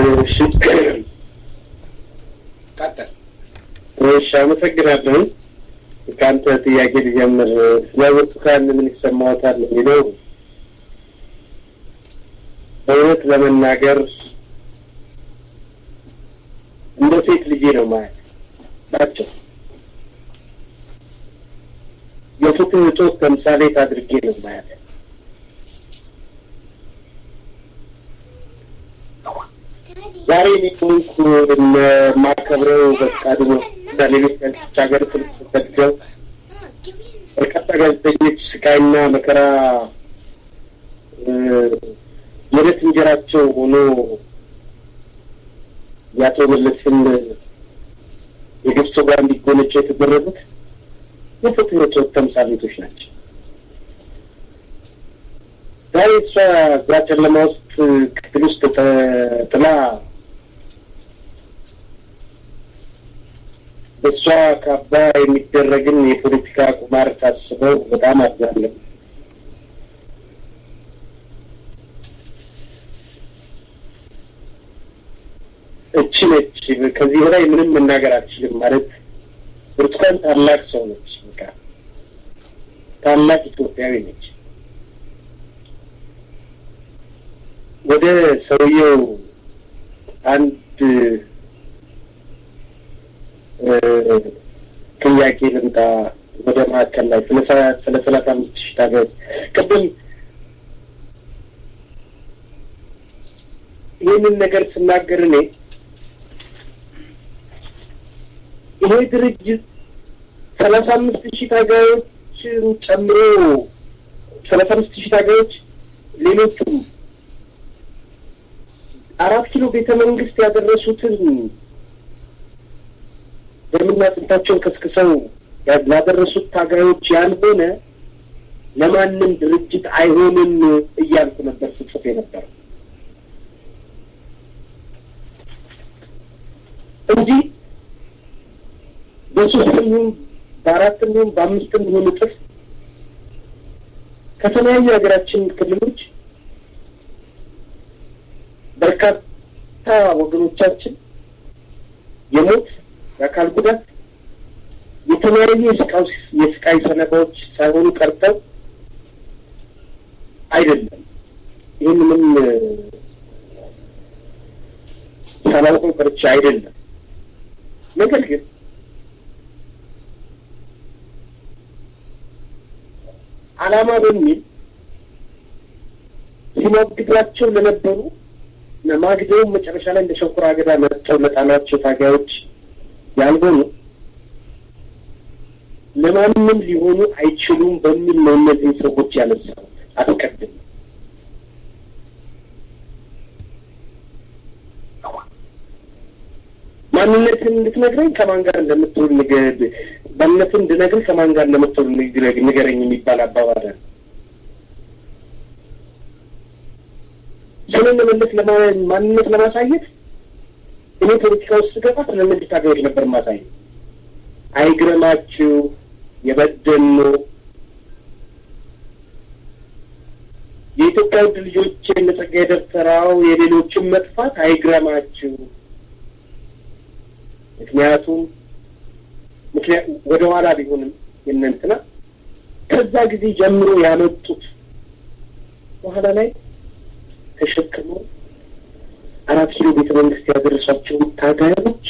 እሺ ቀጥል። እሺ፣ አመሰግናለሁ። ከአንተ ጥያቄ ሊጀምር ስለ ብርቱካን ምን ይሰማዎታል የሚለው በእውነት ለመናገር እንደ ሴት ልጄ ነው ማለት ናቸው። የፍትህ እጦት ተምሳሌት አድርጌ ነው ማለት ዛሬ እኔ ሆንኩ የማከብረው በፍቃዱ እና ሌሎች ጋዜጦች ሀገር ተሰደው በርካታ ጋዜጠኞች ስቃይና መከራ የዕለት እንጀራቸው ሆኖ የአቶ መለስን የግብፅ ጋር እንዲጎነጩ የተደረጉት የፍትህ እጦት ተምሳሌቶች ናቸው። ዛሬ እሷ እዛ ጨለማ ውስጥ ክፍል ውስጥ ጥላ በእሷ ካባ የሚደረግን የፖለቲካ ቁማር ታስበው በጣም አዛለሁ። እቺ ነች። ከዚህ በላይ ምንም መናገር አልችልም። ማለት ብርቱካን ታላቅ ሰው ነች። በቃ ታላቅ ኢትዮጵያዊ ነች። ወደ ሰውየው አንድ ጥያቄ ልምጣ። ወደ መካከል ላይ ስለ ስለ ሰላሳ አምስት ሺህ ታጋዮች ቅድም ይህንን ነገር ስናገር እኔ ይሄ ድርጅት ሰላሳ አምስት ሺህ ታጋዮችን ጨምሮ ሰላሳ አምስት ሺህ ታጋዮች ሌሎቹም አራት ኪሎ ቤተ መንግስት ያደረሱትን ደምና አጥንታቸውን ከስክሰው ላደረሱት ታጋዮች ያልሆነ ለማንም ድርጅት አይሆንም እያልኩ ነበር ስጽፍ የነበረው እንጂ በሶስትም ይሁን በአራትም ይሁን በአምስትም ይሁን እጥፍ ከተለያዩ የሀገራችን ክልሎች በርካታ ወገኖቻችን የሞት የአካል ጉዳት የተለያዩ የስቃይ ሰለባዎች ሳይሆኑ ቀርተው አይደለም። ይህንንም ሳላውቀው ቀርቼ አይደለም። ነገር ግን ዓላማ በሚል ሲሞግቷቸው ለነበሩ ማግደውም መጨረሻ ላይ እንደ ሸንኮራ አገዳ መጥተው ለጣሏቸው ታጋዮች ያልሆኑ ለማንም ሊሆኑ አይችሉም በሚል ነው እነዚህን ሰዎች ያነሳው። አስቀድም ማንነትን እንድትነግረኝ ከማን ጋር እንደምትውል ንገድ ማንነትን እንድነግርህ ከማን ጋር እንደምትውል ንገረኝ የሚባል አባባል አለ። ስለ መመለስ ማንነት ለማሳየት እኔ ፖለቲካ ውስጥ ስገባ ስለ እነዚህ ታጋዮች ነበር ማሳየት። አይግረማችሁ የበደሉ የኢትዮጵያ ውድ ልጆች እነ ጸጋዬ ደብተራው የሌሎችን መጥፋት አይግረማችሁ። ምክንያቱም ምክንያት ወደ ኋላ ቢሆንም የእነንትና ከዛ ጊዜ ጀምሮ ያመጡት በኋላ ላይ ተሸክመው አራት ኪሎ ቤተ መንግስት ያደረሷቸውን ታጋዮች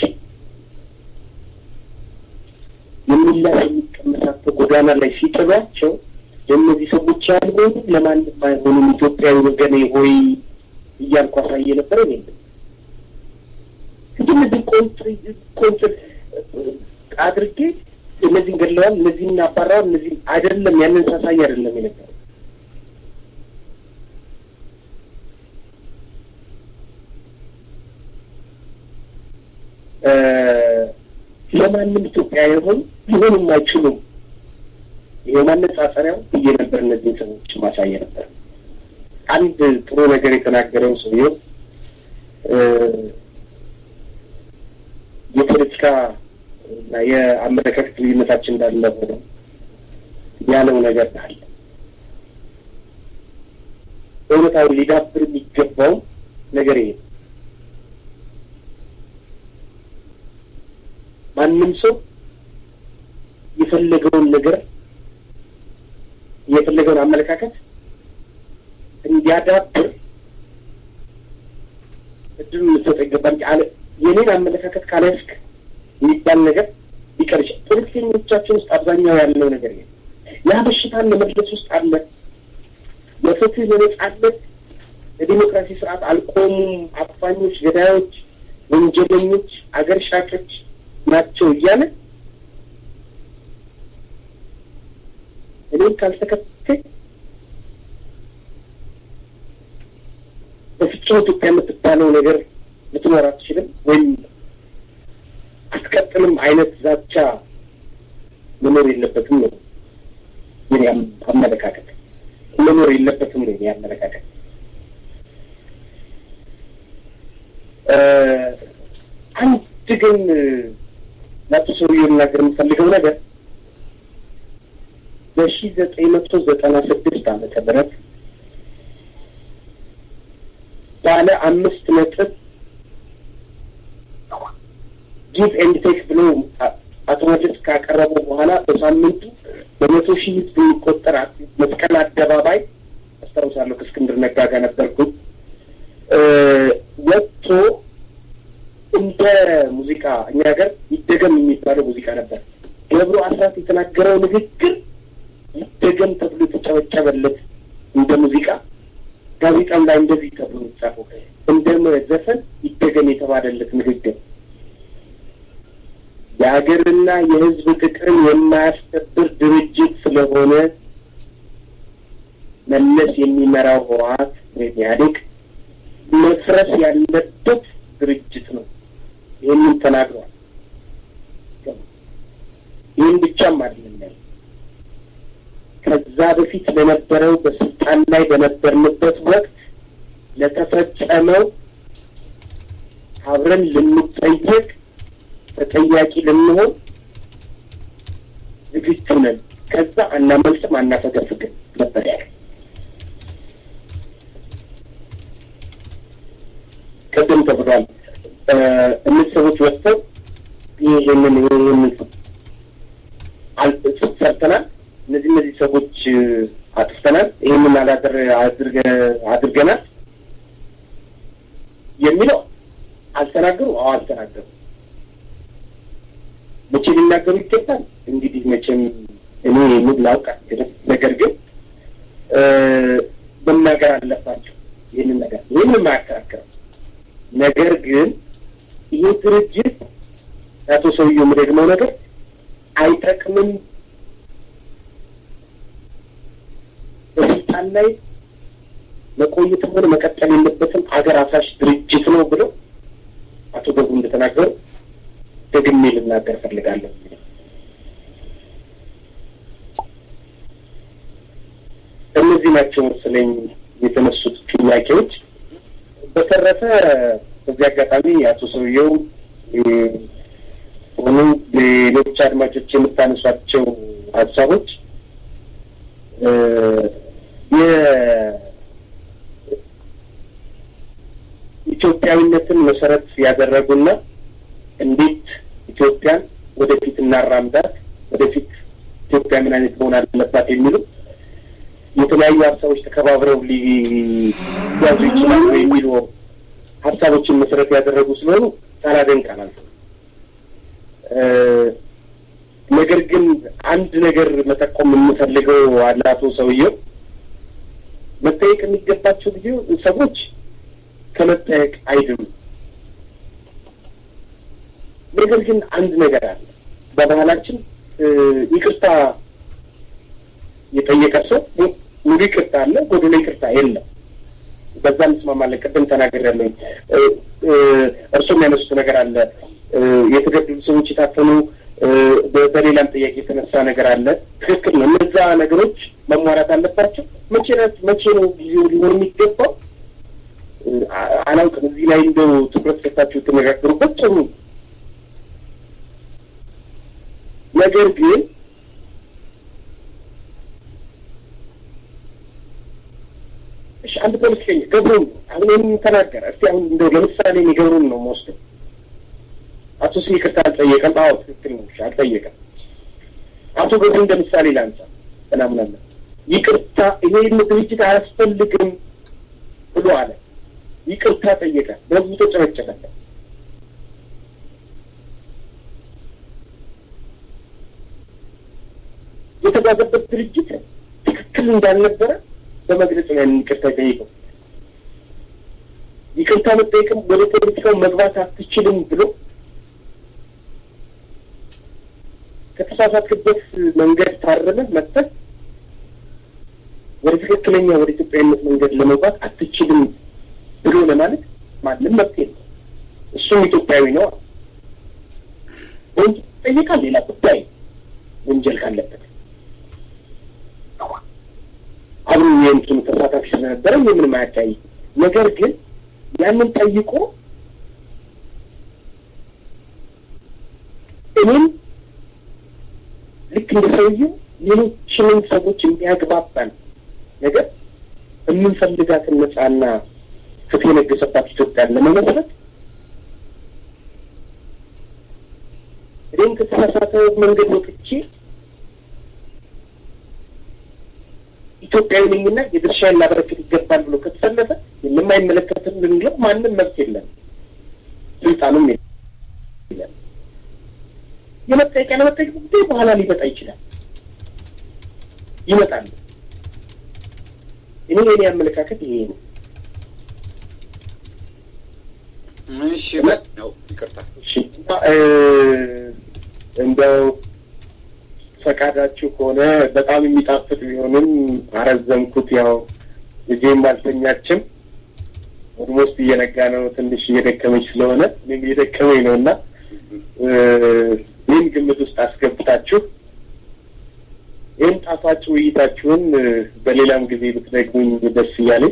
የሚላስ የሚቀመሳቸው ጎዳና ላይ ሲጥሏቸው የእነዚህ ሰዎች ያልሆኑ ለማንም አይሆኑም ኢትዮጵያዊ ወገኔ ሆይ እያልኩ አሳየ ነበረ። የለም እንጂ እነዚህ ቆንጥር ቆንጥር አድርጌ እነዚህን ገድለዋል፣ እነዚህን አባረዋል፣ እነዚህ አይደለም ያንን ሳሳይ አይደለም የነበረ ለማንም ኢትዮጵያ የሆኑ ሊሆኑም አይችሉም። ይሄ ማነጻጸሪያው ብዬ ነበር። እነዚህን ሰዎች ማሳየ ነበር። አንድ ጥሩ ነገር የተናገረው ሰውየው የፖለቲካ እና የአመለካከት ልዩነታችን እንዳለ ሆነው ያለው ነገር አለ። እውነታውን ሊዳብር የሚገባው ነገር ይሄ ማንም ሰው የፈለገውን ነገር የፈለገውን አመለካከት እንዲያዳብር እድሉን ልትሰጠው ይገባል። አለ የኔን አመለካከት ካላስክ የሚባል ነገር ሊቀር ይችላል። ፖለቲከኞቻችን ውስጥ አብዛኛው ያለው ነገር ይ ያ በሽታን ለመድረስ ውስጥ አለ። የፍትህ የነጻነት የዲሞክራሲ ስርዓት አልቆሙም፣ አፋኞች፣ ገዳዮች፣ ወንጀለኞች፣ አገር ሻጮች ናቸው እያለ እኔም ካልተከተል በፍጹም ኢትዮጵያ የምትባለው ነገር ልትኖር አትችልም ወይም አትቀጥልም አይነት ዛቻ መኖር የለበትም ነው የኔ አመለካከት። መኖር የለበትም ነው የኔ አመለካከት። አንድ ግን ለአቶ ሰውዬው ልናገር የምፈልገው ነገር በሺ ዘጠኝ መቶ ዘጠና ስድስት ዓመተ ምህረት ባለ አምስት ነጥብ ጊቭ ኤንድ ቴክ ብሎ አቶ መለስ ካቀረቡ በኋላ በሳምንቱ በመቶ ሺህ ህዝብ የሚቆጠር መስቀል አደባባይ አስታውሳለሁ ከእስክንድር ነጋ ጋር ነበርኩኝ ወጥቶ እንደ ሙዚቃ እኛ ሀገር ይደገም የሚባለው ሙዚቃ ነበር። ገብሩ አስራት የተናገረው ንግግር ይደገም ተብሎ የተጨበጨበለት እንደ ሙዚቃ ጋዜጣም ላይ እንደዚህ ተብሎ የተጻፈው እንደ ዘፈን ይደገም የተባለለት ንግግር የሀገርና የህዝብ ጥቅም የማያስከብር ድርጅት ስለሆነ መለስ የሚመራው ህወሓት ወይም ኢህአዴግ መፍረስ ያለበት ድርጅት ነው። ይህንን ተናግሯል። ይህን ብቻም አይደለም ያለ ከዛ በፊት ለነበረው በስልጣን ላይ በነበርንበት ወቅት ለተፈጸመው አብረን ልንጠየቅ ተጠያቂ ልንሆን ዝግጁ ነን። ከዛ አናመልጥም፣ አናፈገፍግም ነበር ያለ። ቅድም ተብሏል። እነዚህ ሰዎች ወጥተው ይህንን ይህንን ሰርተናል፣ እነዚህ እነዚህ ሰዎች አጥፍተናል፣ ይህንን አድርገናል የሚለው አልተናገሩ። አዎ አልተናገሩ። መቼ ሊናገሩ ይገባል? እንግዲህ መቼም እኔ ምን ላውቅ አልችልም። ነገር ግን መናገር አለባቸው ይህንን ነገር ይህንም አያከራክርም። ነገር ግን ይህ ድርጅት አቶ ሰውዬው የምደግመው ነገር አይጠቅምም፣ በስልጣን ላይ መቆየትም ሆነ መቀጠል የለበትም፣ አገር አፍራሽ ድርጅት ነው ብለው አቶ ገብሩ እንደተናገሩ ደግሜ ልናገር ፈልጋለሁ። እነዚህ ናቸው መሰለኝ የተነሱት ጥያቄዎች። በተረፈ በዚህ አጋጣሚ አቶ ሰውየው ሆኑ ሌሎች አድማጮች የምታነሷቸው ሀሳቦች የኢትዮጵያዊነትን መሰረት ያደረጉና እንዴት ኢትዮጵያን ወደፊት እናራምዳት፣ ወደፊት ኢትዮጵያ ምን አይነት መሆን አለባት የሚሉ የተለያዩ ሀሳቦች ተከባብረው ሊያዙ ይችላሉ የሚሉ ሀሳቦችን መሰረት ያደረጉ ስለሆኑ ሳላደንቅ አላልፍም። ነገር ግን አንድ ነገር መጠቆም የምፈልገው አለ አቶ ሰውየው መጠየቅ የሚገባቸው ጊዜ ሰዎች ከመጠየቅ አይድኑም። ነገር ግን አንድ ነገር አለ። በባህላችን ይቅርታ የጠየቀ ሰው ሙሉ ይቅርታ አለ፣ ጎዶሎ ይቅርታ የለም። በዛ እንስማማለን። ቅድም ተናግሬያለሁ። እርሱም ያነሱት ነገር አለ። የተገደሉ ሰዎች የታፈኑ በሌላም ጥያቄ የተነሳ ነገር አለ። ትክክል ነው። እነዛ ነገሮች መሟላት አለባቸው። መቼ መቼ ነው ጊዜው ሊሆን የሚገባው አላውቅም። እዚህ ላይ እንደው ትኩረት ሰጥታችሁ የተነጋገሩበት ጥሩ ነገር ግን እሺ፣ አንድ ፖለቲከኛ ገብሩን አሁን ይህን ተናገረ። እስቲ አሁን እንደው ለምሳሌ እኔ ገብሩን ነው የምወስደው። አቶ ስ ይቅርታ አልጠየቀም። አዎ ትክክል ነው። አልጠየቀም። አቶ ገብሩ እንደ ምሳሌ ላንሳ ምናምናለ ይቅርታ ይሄን ድርጅት አያስፈልግም ብሎ አለ። ይቅርታ ጠየቀ። በህዝቡ ተጨበጨበለት። የተጓዘበት ድርጅት ትክክል እንዳልነበረ በመግለጽ ነው ያንን ይቅርታ ጠየቀው። ይቅርታ መጠየቅም ወደ ፖለቲካው መግባት አትችልም ብሎ ከተሳሳትክበት መንገድ ታረመህ መጥተህ ወደ ትክክለኛ ወደ ኢትዮጵያዊነት መንገድ ለመግባት አትችልም ብሎ ለማለት ማንም መብት የለም። እሱም ኢትዮጵያዊ ነው። ወንጀል ይጠይቃል፣ ሌላ ጉዳይ ወንጀል ካለበት አብሮ የእንትኑ ተሳታፊ ስለነበረ ምንም አያዳይ ነገር ግን ያንን ጠይቆ እኔም ልክ እንደ ሰውዬው ሌሎችንም ሰዎች የሚያግባባን ነገር የምንፈልጋትን ነጻና ፍትህ የነገሰባት ኢትዮጵያን ለመመስረት እኔም ከተሳሳተ መንገድ ወጥቼ ኢትዮጵያዊ ነኝና የድርሻዬን ላበረክት ይገባል ብሎ ከተሰለፈ የማይመለከትን ልንለው ማንም መብት የለም፣ ስልጣኑም የለም። የመጠየቅ ያለመጠየቅ ጉዳይ በኋላ ሊመጣ ይችላል፣ ይመጣል። እኔ የኔ አመለካከት ይሄ ነው። እሺ ነው ይቅርታ። እሺ እንደው ፈቃዳችሁ ከሆነ በጣም የሚጣፍጥ ቢሆንም አረዘምኩት። ያው ልጄም አልተኛችም፣ ኦልሞስት እየነጋ ነው። ትንሽ እየደከመች ስለሆነ እኔም እየደከመኝ ነው እና ይህን ግምት ውስጥ አስገብታችሁ ይህን ጣፋጭ ውይይታችሁን በሌላም ጊዜ ብትደግሙኝ ደስ እያለኝ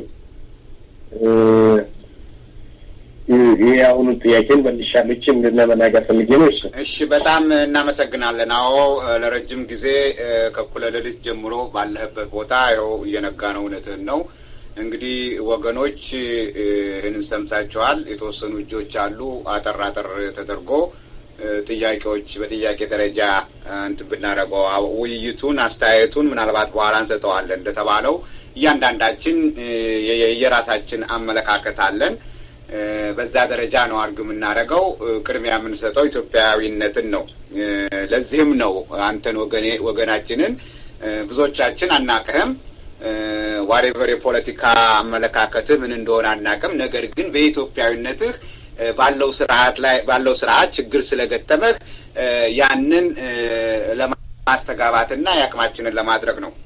ይህ አሁኑን ጥያቄን መልሻለች ለመናገር ፈልጌ ነው። እሺ እሺ፣ በጣም እናመሰግናለን። አዎ ለረጅም ጊዜ ከእኩለ ሌሊት ጀምሮ ባለህበት ቦታ ይኸው እየነጋ ነው። እውነትህን ነው። እንግዲህ ወገኖች ይህንን ሰምታችኋል። የተወሰኑ እጆች አሉ። አጠር አጠር ተደርጎ ጥያቄዎች በጥያቄ ደረጃ እንትን ብናደርገው ውይይቱን አስተያየቱን ምናልባት በኋላ እንሰጠዋለን። እንደተባለው እያንዳንዳችን የየራሳችን አመለካከት አለን። በዛ ደረጃ ነው አድርግ የምናደርገው። ቅድሚያ የምንሰጠው ኢትዮጵያዊነትን ነው። ለዚህም ነው አንተን ወገኔ ወገናችንን ብዙዎቻችን አናቅህም። ዋሬቨር የፖለቲካ አመለካከትህ ምን እንደሆነ አናቅም። ነገር ግን በኢትዮጵያዊነትህ ባለው ስርዓት ላይ ባለው ስርዓት ችግር ስለገጠመህ ያንን ለማስተጋባትና የአቅማችንን ለማድረግ ነው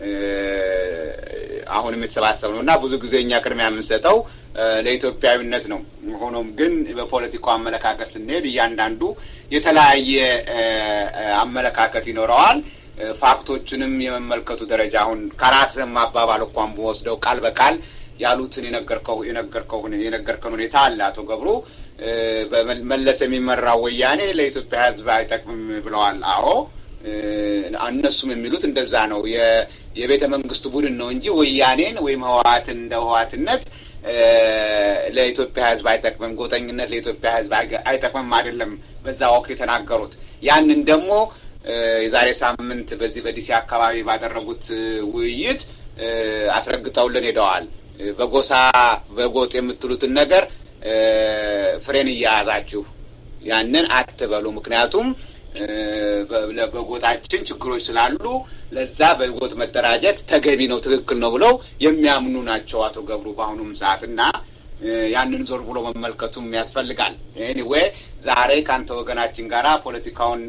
አሁንም የተሰባሰብ ነው እና ብዙ ጊዜ እኛ ቅድሚያ የምንሰጠው ለኢትዮጵያዊነት ነው። ሆኖም ግን በፖለቲካው አመለካከት ስንሄድ እያንዳንዱ የተለያየ አመለካከት ይኖረዋል። ፋክቶችንም የመመልከቱ ደረጃ አሁን ከራስህም አባባል እንኳን በወስደው ቃል በቃል ያሉትን የነገርከው የነገርከው የነገርከን ሁኔታ አለ። አቶ ገብሩ በመለስ የሚመራው ወያኔ ለኢትዮጵያ ሕዝብ አይጠቅምም ብለዋል። አዎ እነሱም የሚሉት እንደዛ ነው። የቤተ መንግስቱ ቡድን ነው እንጂ ወያኔን ወይም ህወሓትን እንደ ህወሓትነት ለኢትዮጵያ ህዝብ አይጠቅምም፣ ጎጠኝነት ለኢትዮጵያ ህዝብ አይጠቅምም አይደለም በዛ ወቅት የተናገሩት። ያንን ደግሞ የዛሬ ሳምንት በዚህ በዲሲ አካባቢ ባደረጉት ውይይት አስረግጠውልን ሄደዋል። በጎሳ በጎጥ የምትሉትን ነገር ፍሬን እያያዛችሁ ያንን አትበሉ። ምክንያቱም በጎጣችን ችግሮች ስላሉ ለዛ በጎጥ መደራጀት ተገቢ ነው፣ ትክክል ነው ብለው የሚያምኑ ናቸው አቶ ገብሩ በአሁኑም ሰዓት እና ያንን ዞር ብሎ መመልከቱም ያስፈልጋል። ኤኒዌይ ዛሬ ከአንተ ወገናችን ጋራ ፖለቲካውን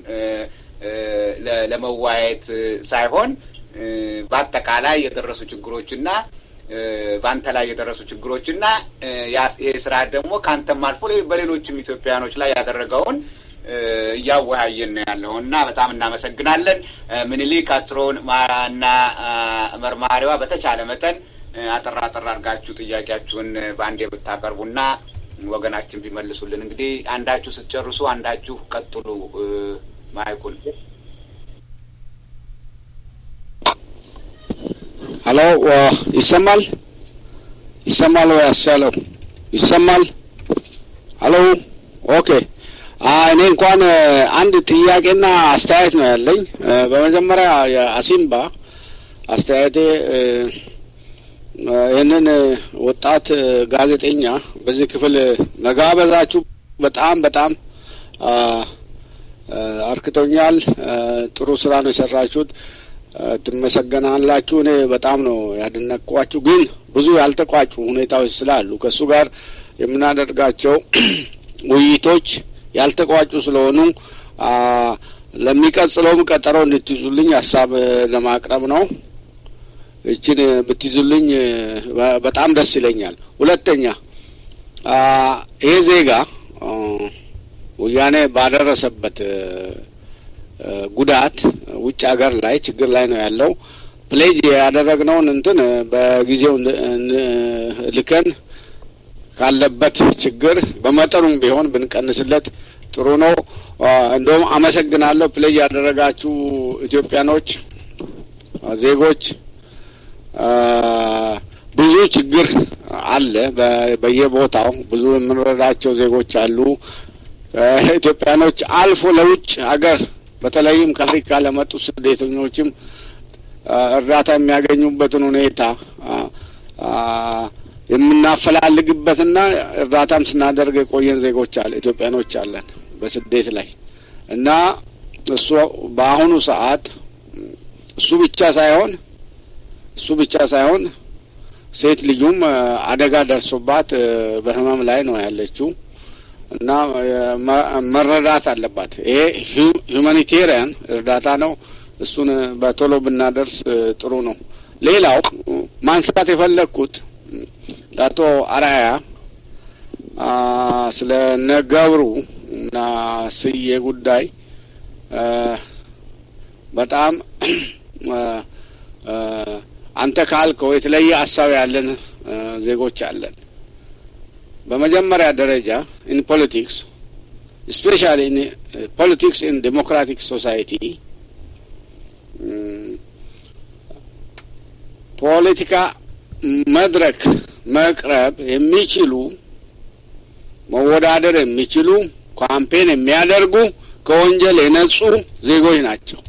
ለመወያየት ሳይሆን በአጠቃላይ የደረሱ ችግሮችና በአንተ ላይ የደረሱ ችግሮችና ይህ ስርዓት ደግሞ ከአንተም አልፎ በሌሎችም ኢትዮጵያውያኖች ላይ ያደረገውን እያወያየን ነው ያለው እና በጣም እናመሰግናለን። ምኒልክ አትሮን እና መርማሪዋ በተቻለ መጠን አጠራ አጠራ አድርጋችሁ ጥያቄያችሁን በአንዴ ብታቀርቡና ወገናችን ቢመልሱልን። እንግዲህ አንዳችሁ ስትጨርሱ አንዳችሁ ቀጥሉ። ማይኩል ሀሎ፣ ይሰማል? ይሰማል ወይ? አስቻለው ይሰማል? ሀሎ፣ ኦኬ እኔ እንኳን አንድ ጥያቄና አስተያየት ነው ያለኝ። በመጀመሪያ የአሲምባ አስተያየቴ ይህንን ወጣት ጋዜጠኛ በዚህ ክፍል መጋበዛችሁ በጣም በጣም አርክቶኛል። ጥሩ ስራ ነው የሰራችሁት። ትመሰገናላችሁ። እኔ በጣም ነው ያደነቅኳችሁ። ግን ብዙ ያልተቋጩ ሁኔታዎች ስላሉ ከእሱ ጋር የምናደርጋቸው ውይይቶች ያልተቋጩ ስለሆኑ ለሚቀጥለውም ቀጠሮ እንድትይዙልኝ ሀሳብ ለማቅረብ ነው። እችን ብትይዙልኝ በጣም ደስ ይለኛል። ሁለተኛ ይሄ ዜጋ ወያኔ ባደረሰበት ጉዳት ውጭ ሀገር ላይ ችግር ላይ ነው ያለው። ፕሌጅ ያደረግነውን እንትን በጊዜው ልከን ካለበት ችግር በመጠኑም ቢሆን ብንቀንስለት ጥሩ ነው። እንደውም አመሰግናለሁ። ፕሌጅ ያደረጋችሁ ኢትዮጵያኖች ዜጎች ብዙ ችግር አለ በየቦታው ብዙ የምንረዳቸው ዜጎች አሉ። ኢትዮጵያኖች አልፎ ለውጭ ሀገር በተለይም ከአፍሪካ ለመጡ ስደተኞችም እርዳታ የሚያገኙበትን ሁኔታ የምናፈላልግበትና እርዳታም ስናደርግ የቆየን ዜጎች አለ ኢትዮጵያኖች አለን በስደት ላይ እና እሱ በአሁኑ ሰዓት እሱ ብቻ ሳይሆን እሱ ብቻ ሳይሆን ሴት ልጁም አደጋ ደርሶባት በህመም ላይ ነው ያለችው እና መረዳት አለባት። ይሄ ሁማኒቴሪያን እርዳታ ነው። እሱን በቶሎ ብናደርስ ጥሩ ነው። ሌላው ማንሳት የፈለግኩት ለአቶ አራያ ስለ ነገብሩ እና ስዬ ጉዳይ በጣም አንተ ካልከው የተለየ ሀሳብ ያለን ዜጎች አለን። በመጀመሪያ ደረጃ ኢን ፖለቲክስ ስፔሻሊ ኢን ፖለቲክስ ኢን ዴሞክራቲክ ሶሳይቲ ፖለቲካ መድረክ መቅረብ የሚችሉ መወዳደር የሚችሉ ካምፔን የሚያደርጉ ከወንጀል የነጹ ዜጎች ናቸው።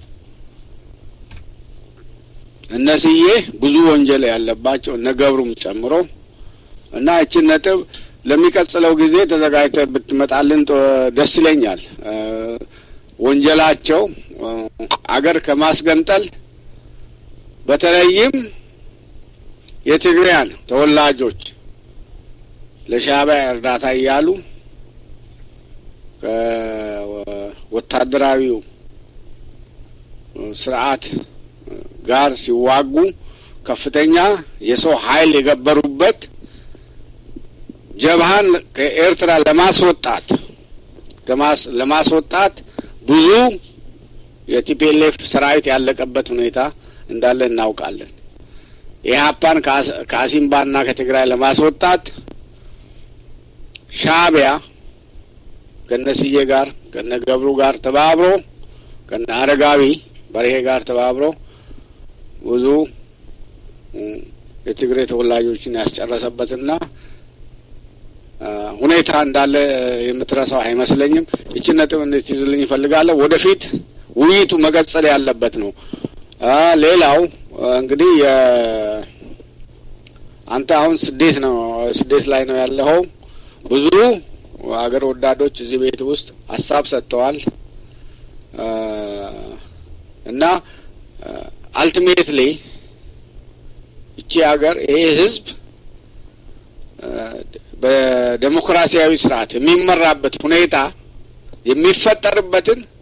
እነስዬ ብዙ ወንጀል ያለባቸው እነ ገብሩም ጨምሮ እና እችን ነጥብ ለሚቀጥለው ጊዜ ተዘጋጅተ ብትመጣልን ደስ ይለኛል። ወንጀላቸው አገር ከማስገንጠል በተለይም የትግራያን ተወላጆች ለሻዕቢያ እርዳታ እያሉ ከወታደራዊው ስርዓት ጋር ሲዋጉ ከፍተኛ የሰው ኃይል የገበሩበት ጀብሃን ከኤርትራ ለማስወጣት ለማስወጣት ብዙ የቲፒኤልኤፍ ሰራዊት ያለቀበት ሁኔታ እንዳለ እናውቃለን። ኢህአፓን ከአሲምባና ከትግራይ ለማስወጣት ሻዕቢያ ከነስዬ ጋር ከነ ገብሩ ጋር ተባብሮ ከነ አረጋዊ በርሄ ጋር ተባብሮ ብዙ የትግሬ ተወላጆችን ያስጨረሰበትና ሁኔታ እንዳለ የምትረሳው አይመስለኝም። ይችን ነጥብ እንድትይዝልኝ ይፈልጋለሁ። ወደፊት ውይይቱ መቀጠል ያለበት ነው። ሌላው እንግዲህ አንተ አሁን ስደት ነው ስደት ላይ ነው ያለኸው። ብዙ አገር ወዳዶች እዚህ ቤት ውስጥ ሀሳብ ሰጥተዋል እና አልቲሜትሊ እቺ ሀገር ይሄ ህዝብ በዴሞክራሲያዊ ስርዓት የሚመራበት ሁኔታ የሚፈጠርበትን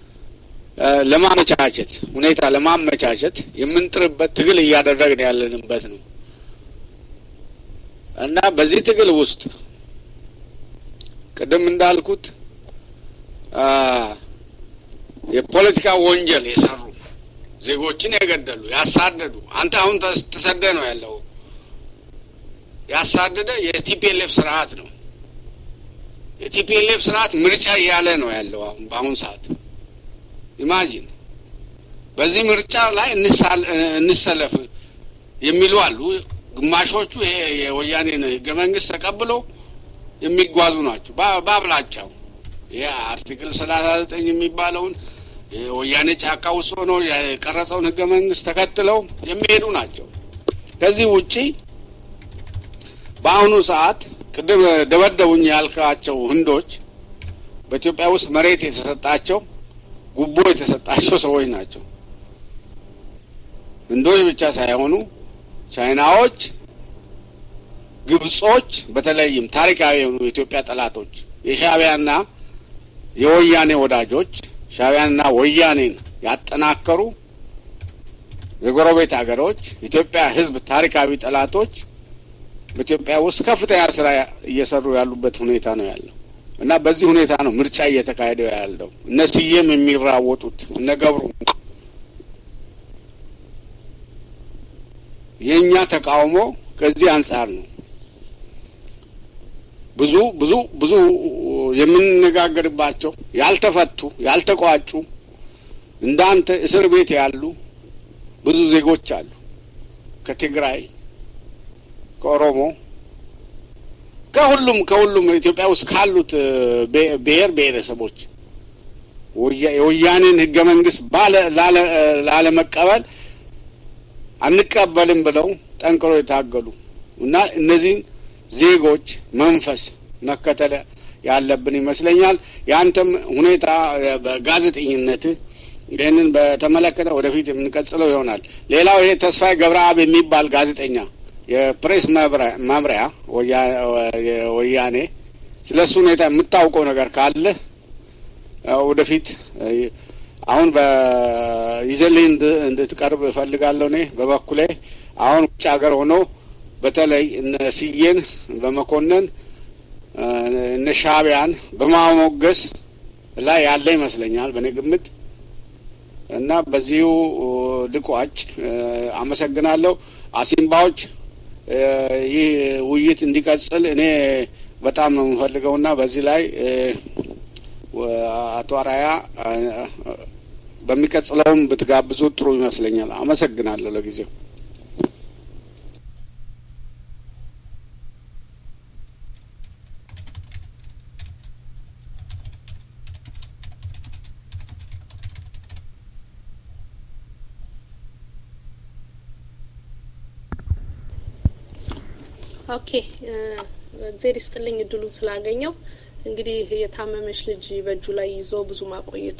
ለማመቻቸት ሁኔታ ለማመቻቸት የምንጥርበት ትግል እያደረግን ያለንበት ነው እና በዚህ ትግል ውስጥ ቅድም እንዳልኩት የፖለቲካ ወንጀል የሰሩ ዜጎችን የገደሉ ያሳደዱ፣ አንተ አሁን ተሰደ ነው ያለው። ያሳደደ የቲፒኤልኤፍ ስርዓት ነው። የቲፒኤልኤፍ ስርዓት ምርጫ እያለ ነው ያለው አሁን በአሁን ሰዓት ኢማጂን በዚህ ምርጫ ላይ እንሰለፍ የሚሉ አሉ። ግማሾቹ ይሄ የወያኔን ህገ መንግስት ተቀብለው የሚጓዙ ናቸው በአብላጫው ይህ አርቲክል ሰላሳ ዘጠኝ የሚባለውን ወያኔ ጫካ ውስጥ ሆኖ የቀረጸውን ህገ መንግስት ተከትለው የሚሄዱ ናቸው። ከዚህ ውጪ በአሁኑ ሰዓት ቅድም ደበደቡኝ ያልካቸው ህንዶች በኢትዮጵያ ውስጥ መሬት የተሰጣቸው ጉቦ የተሰጣቸው ሰዎች ናቸው። ህንዶች ብቻ ሳይሆኑ ቻይናዎች፣ ግብጾች፣ በተለይም ታሪካዊ የሆኑ የኢትዮጵያ ጠላቶች የሻዕቢያና የወያኔ ወዳጆች ሻዕቢያንና ወያኔን ያጠናከሩ የጎረቤት ሀገሮች የኢትዮጵያ ህዝብ ታሪካዊ ጠላቶች በኢትዮጵያ ውስጥ ከፍተኛ ስራ እየሰሩ ያሉበት ሁኔታ ነው ያለው እና በዚህ ሁኔታ ነው ምርጫ እየተካሄደ ያለው። እነ ስዬም የሚራወጡት እነ ገብሩ የእኛ ተቃውሞ ከዚህ አንጻር ነው። ብዙ ብዙ ብዙ የምንነጋገርባቸው ያልተፈቱ ያልተቋጩ እንዳንተ እስር ቤት ያሉ ብዙ ዜጎች አሉ። ከትግራይ፣ ከኦሮሞ፣ ከሁሉም ከሁሉም ኢትዮጵያ ውስጥ ካሉት ብሔር ብሔረሰቦች የወያኔን ህገ መንግስት ላለመቀበል አንቀበልም ብለው ጠንክሮ የታገሉ እና እነዚህን ዜጎች መንፈስ መከተል ያለብን ይመስለኛል። የአንተም ሁኔታ በጋዜጠኝነት ይህንን በተመለከተ ወደፊት የምንቀጽለው ይሆናል። ሌላው ይሄ ተስፋዬ ገብረአብ የሚባል ጋዜጠኛ የፕሬስ መምሪያ ወያኔ ስለ እሱ ሁኔታ የምታውቀው ነገር ካለ ወደፊት አሁን በይዘልኝ እንድትቀርብ እፈልጋለሁ። እኔ በበኩሌ አሁን ውጭ ሀገር ሆኖ በተለይ እነ ስዬን በመኮነን እነ ሻዕቢያን በማሞገስ ላይ ያለ ይመስለኛል በእኔ ግምት እና በዚሁ ልቋጭ። አመሰግናለሁ። አሲምባዎች ይህ ውይይት እንዲቀጽል እኔ በጣም ነው የምፈልገውና በዚህ ላይ አቶ አራያ በሚቀጥለውም ብትጋብዙ ጥሩ ይመስለኛል። አመሰግናለሁ ለጊዜው። ኦኬ እግዜር ይስጥልኝ እድሉን ስላገኘው። እንግዲህ የታመመች ልጅ በእጁ ላይ ይዞ ብዙ ማቆየቱ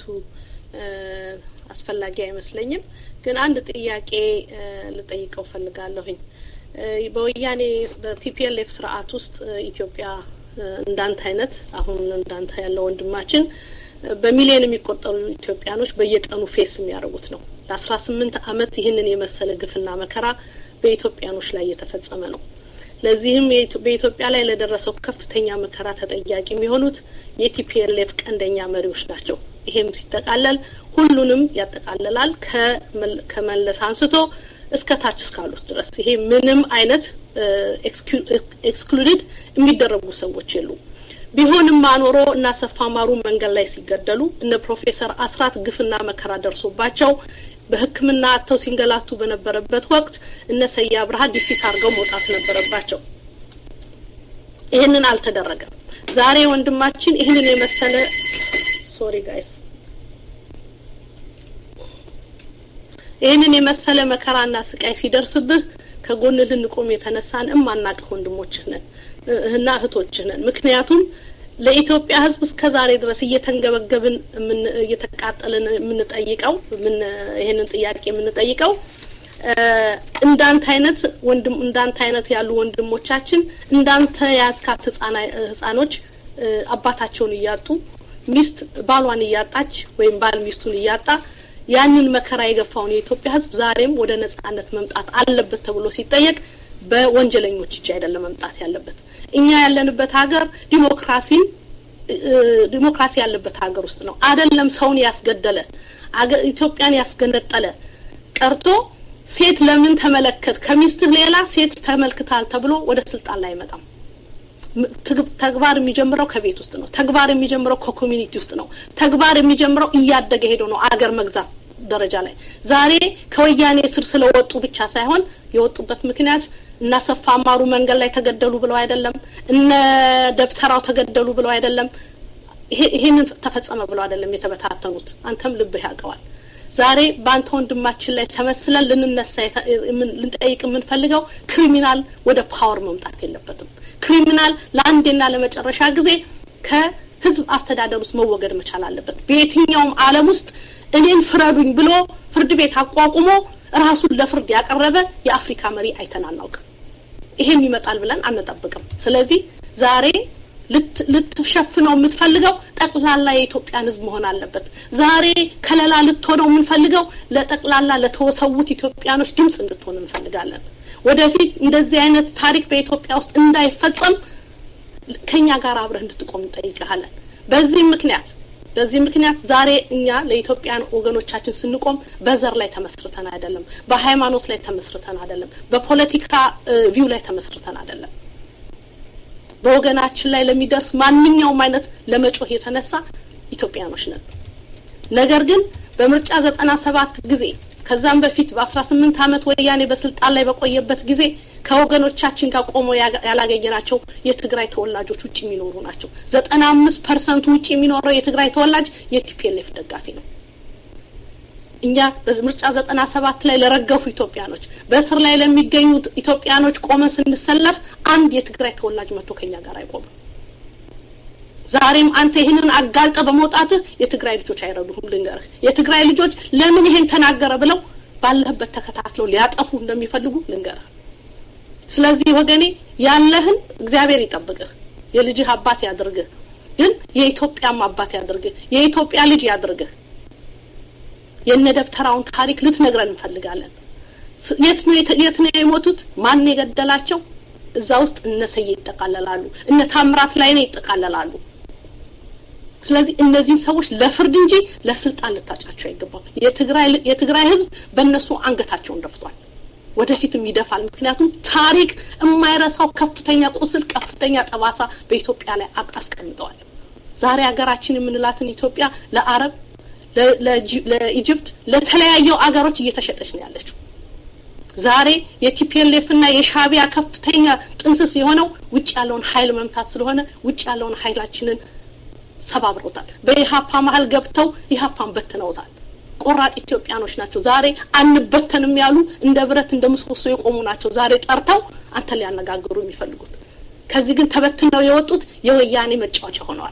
አስፈላጊ አይመስለኝም። ግን አንድ ጥያቄ ልጠይቀው ፈልጋለሁኝ። በወያኔ በቲፒኤልኤፍ ስርዓት ውስጥ ኢትዮጵያ እንዳንተ አይነት አሁን እንዳንተ ያለው ወንድማችን በሚሊዮን የሚቆጠሩ ኢትዮጵያኖች በየቀኑ ፌስ የሚያደርጉት ነው። ለአስራ ስምንት አመት ይህንን የመሰለ ግፍና መከራ በኢትዮጵያኖች ላይ እየተፈጸመ ነው። ለዚህም በኢትዮጵያ ላይ ለደረሰው ከፍተኛ መከራ ተጠያቂ የሚሆኑት የቲፒኤልኤፍ ቀንደኛ መሪዎች ናቸው። ይሄም ሲጠቃለል ሁሉንም ያጠቃልላል ከመለስ አንስቶ እስከ ታች እስካሉት ድረስ ይሄ ምንም አይነት ኤክስክሉድድ የሚደረጉ ሰዎች የሉም። ቢሆንም ማኖሮ እና አሰፋ ማሩ መንገድ ላይ ሲገደሉ እነ ፕሮፌሰር አስራት ግፍና መከራ ደርሶባቸው በሕክምና አጥተው ሲንገላቱ በነበረበት ወቅት እነ ሰያ አብርሃ ዲፊት አድርገው መውጣት ነበረባቸው። ይህንን አልተደረገም። ዛሬ ወንድማችን ይህንን የመሰለ ሶሪ ጋይስ ይህንን የመሰለ መከራና ስቃይ ሲደርስብህ ከጎን ልንቆም የተነሳን እማናቅህ ወንድሞችህ ነን እና እህቶችህ ነን። ምክንያቱም ለኢትዮጵያ ሕዝብ እስከ ዛሬ ድረስ እየተንገበገብን እየተቃጠልን የምንጠይቀው ይህንን ጥያቄ የምንጠይቀው እንዳንተ አይነት ወንድም እንዳንተ አይነት ያሉ ወንድሞቻችን እንዳንተ ያስካት ህጻኖች አባታቸውን እያጡ ሚስት ባሏን እያጣች ወይም ባል ሚስቱን እያጣ ያንን መከራ የገፋውን የኢትዮጵያ ህዝብ ዛሬም ወደ ነጻነት መምጣት አለበት ተብሎ ሲጠየቅ በወንጀለኞች እጅ አይደለም መምጣት ያለበት። እኛ ያለንበት ሀገር ዲሞክራሲን ዲሞክራሲ ያለበት ሀገር ውስጥ ነው። አይደለም ሰውን ያስገደለ ኢትዮጵያን ያስገነጠለ ቀርቶ ሴት ለምን ተመለከት ከሚስትህ ሌላ ሴት ተመልክታል ተብሎ ወደ ስልጣን ላይ አይመጣም። ተግባር የሚጀምረው ከቤት ውስጥ ነው። ተግባር የሚጀምረው ከኮሚኒቲ ውስጥ ነው። ተግባር የሚጀምረው እያደገ ሄዶ ነው አገር መግዛት ደረጃ ላይ ዛሬ ከወያኔ ስር ስለወጡ ብቻ ሳይሆን የወጡበት ምክንያት እነ አሰፋ ማሩ መንገድ ላይ ተገደሉ ብለው አይደለም። እነ ደብተራው ተገደሉ ብለው አይደለም። ይሄንን ተፈጸመ ብለው አይደለም የተበታተኑት። አንተም ልብህ ያውቀዋል። ዛሬ በአንተ ወንድማችን ላይ ተመስለን ልንነሳ ልንጠይቅ የምንፈልገው ክሪሚናል ወደ ፓወር መምጣት የለበትም። ክሪሚናል ለአንዴና ለመጨረሻ ጊዜ ከህዝብ አስተዳደር ውስጥ መወገድ መቻል አለበት። በየትኛውም ዓለም ውስጥ እኔን ፍረዱኝ ብሎ ፍርድ ቤት አቋቁሞ ራሱን ለፍርድ ያቀረበ የአፍሪካ መሪ አይተን አናውቅም። ይሄም ይመጣል ብለን አንጠብቅም። ስለዚህ ዛሬ ልትሸፍነው የምትፈልገው ጠቅላላ የኢትዮጵያን ህዝብ መሆን አለበት። ዛሬ ከለላ ልትሆነው የምንፈልገው ለጠቅላላ ለተወሰዉት ኢትዮጵያኖች ድምፅ እንድትሆን እንፈልጋለን። ወደፊት እንደዚህ አይነት ታሪክ በኢትዮጵያ ውስጥ እንዳይፈጸም ከኛ ጋር አብረህ እንድትቆም እንጠይቅሃለን። በዚህ ምክንያት በዚህ ምክንያት ዛሬ እኛ ለኢትዮጵያን ወገኖቻችን ስንቆም በዘር ላይ ተመስርተን አይደለም፣ በሃይማኖት ላይ ተመስርተን አይደለም፣ በፖለቲካ ቪው ላይ ተመስርተን አይደለም። በወገናችን ላይ ለሚደርስ ማንኛውም አይነት ለመጮህ የተነሳ ኢትዮጵያኖች ነን። ነገር ግን በምርጫ ዘጠና ሰባት ጊዜ ከዛም በፊት በአስራ ስምንት አመት ወያኔ በስልጣን ላይ በቆየበት ጊዜ ከወገኖቻችን ጋር ቆሞ ያላገኘናቸው የትግራይ ተወላጆች ውጭ የሚኖሩ ናቸው። ዘጠና አምስት ፐርሰንቱ ውጭ የሚኖረው የትግራይ ተወላጅ የቲፒኤልኤፍ ደጋፊ ነው። እኛ በምርጫ ዘጠና ሰባት ላይ ለረገፉ ኢትዮጵያኖች በእስር ላይ ለሚገኙት ኢትዮጵያኖች ቆመን ስንሰለፍ አንድ የትግራይ ተወላጅ መጥቶ ከኛ ጋር አይቆምም። ዛሬም አንተ ይህንን አጋልጠ በመውጣትህ የትግራይ ልጆች አይረዱህም። ልንገርህ፣ የትግራይ ልጆች ለምን ይሄን ተናገረ ብለው ባለህበት ተከታትለው ሊያጠፉ እንደሚፈልጉ ልንገርህ። ስለዚህ ወገኔ ያለህን እግዚአብሔር ይጠብቅህ፣ የልጅህ አባት ያድርግህ፣ ግን የኢትዮጵያም አባት ያድርግህ፣ የኢትዮጵያ ልጅ ያድርግህ። የነ ደብተራውን ታሪክ ልትነግረን እንፈልጋለን። የት ነው የት ነው የሞቱት? ማን የገደላቸው? እዛ ውስጥ እነ ሰዬ ይጠቃለላሉ፣ እነ ታምራት ላይኔ ይጠቃለላሉ። ስለዚህ እነዚህን ሰዎች ለፍርድ እንጂ ለስልጣን ልታጫቸው አይገባም። የትግራይ የትግራይ ህዝብ በእነሱ አንገታቸውን ደፍቷል፣ ወደፊትም ይደፋል። ምክንያቱም ታሪክ የማይረሳው ከፍተኛ ቁስል፣ ከፍተኛ ጠባሳ በኢትዮጵያ ላይ አስቀምጠዋል። ዛሬ ሀገራችን የምንላትን ኢትዮጵያ ለአረብ ለኢጅፕት ለተለያየው አገሮች እየተሸጠች ነው ያለችው። ዛሬ የቲፒኤልኤፍ እና የሻቢያ ከፍተኛ ጥንስስ የሆነው ውጭ ያለውን ኃይል መምታት ስለሆነ ውጭ ያለውን ኃይላችንን ሰባብረውታል። በኢሀፓ መሀል ገብተው ኢሀፓን በትነውታል። ቆራጥ ኢትዮጵያኖች ናቸው። ዛሬ አንበተንም ያሉ እንደ ብረት እንደ ምሰሶ የቆሙ ናቸው። ዛሬ ጠርተው አንተን ሊያነጋግሩ የሚፈልጉት ከዚህ ግን ተበትነው የወጡት የወያኔ መጫወቻ ሆነዋል።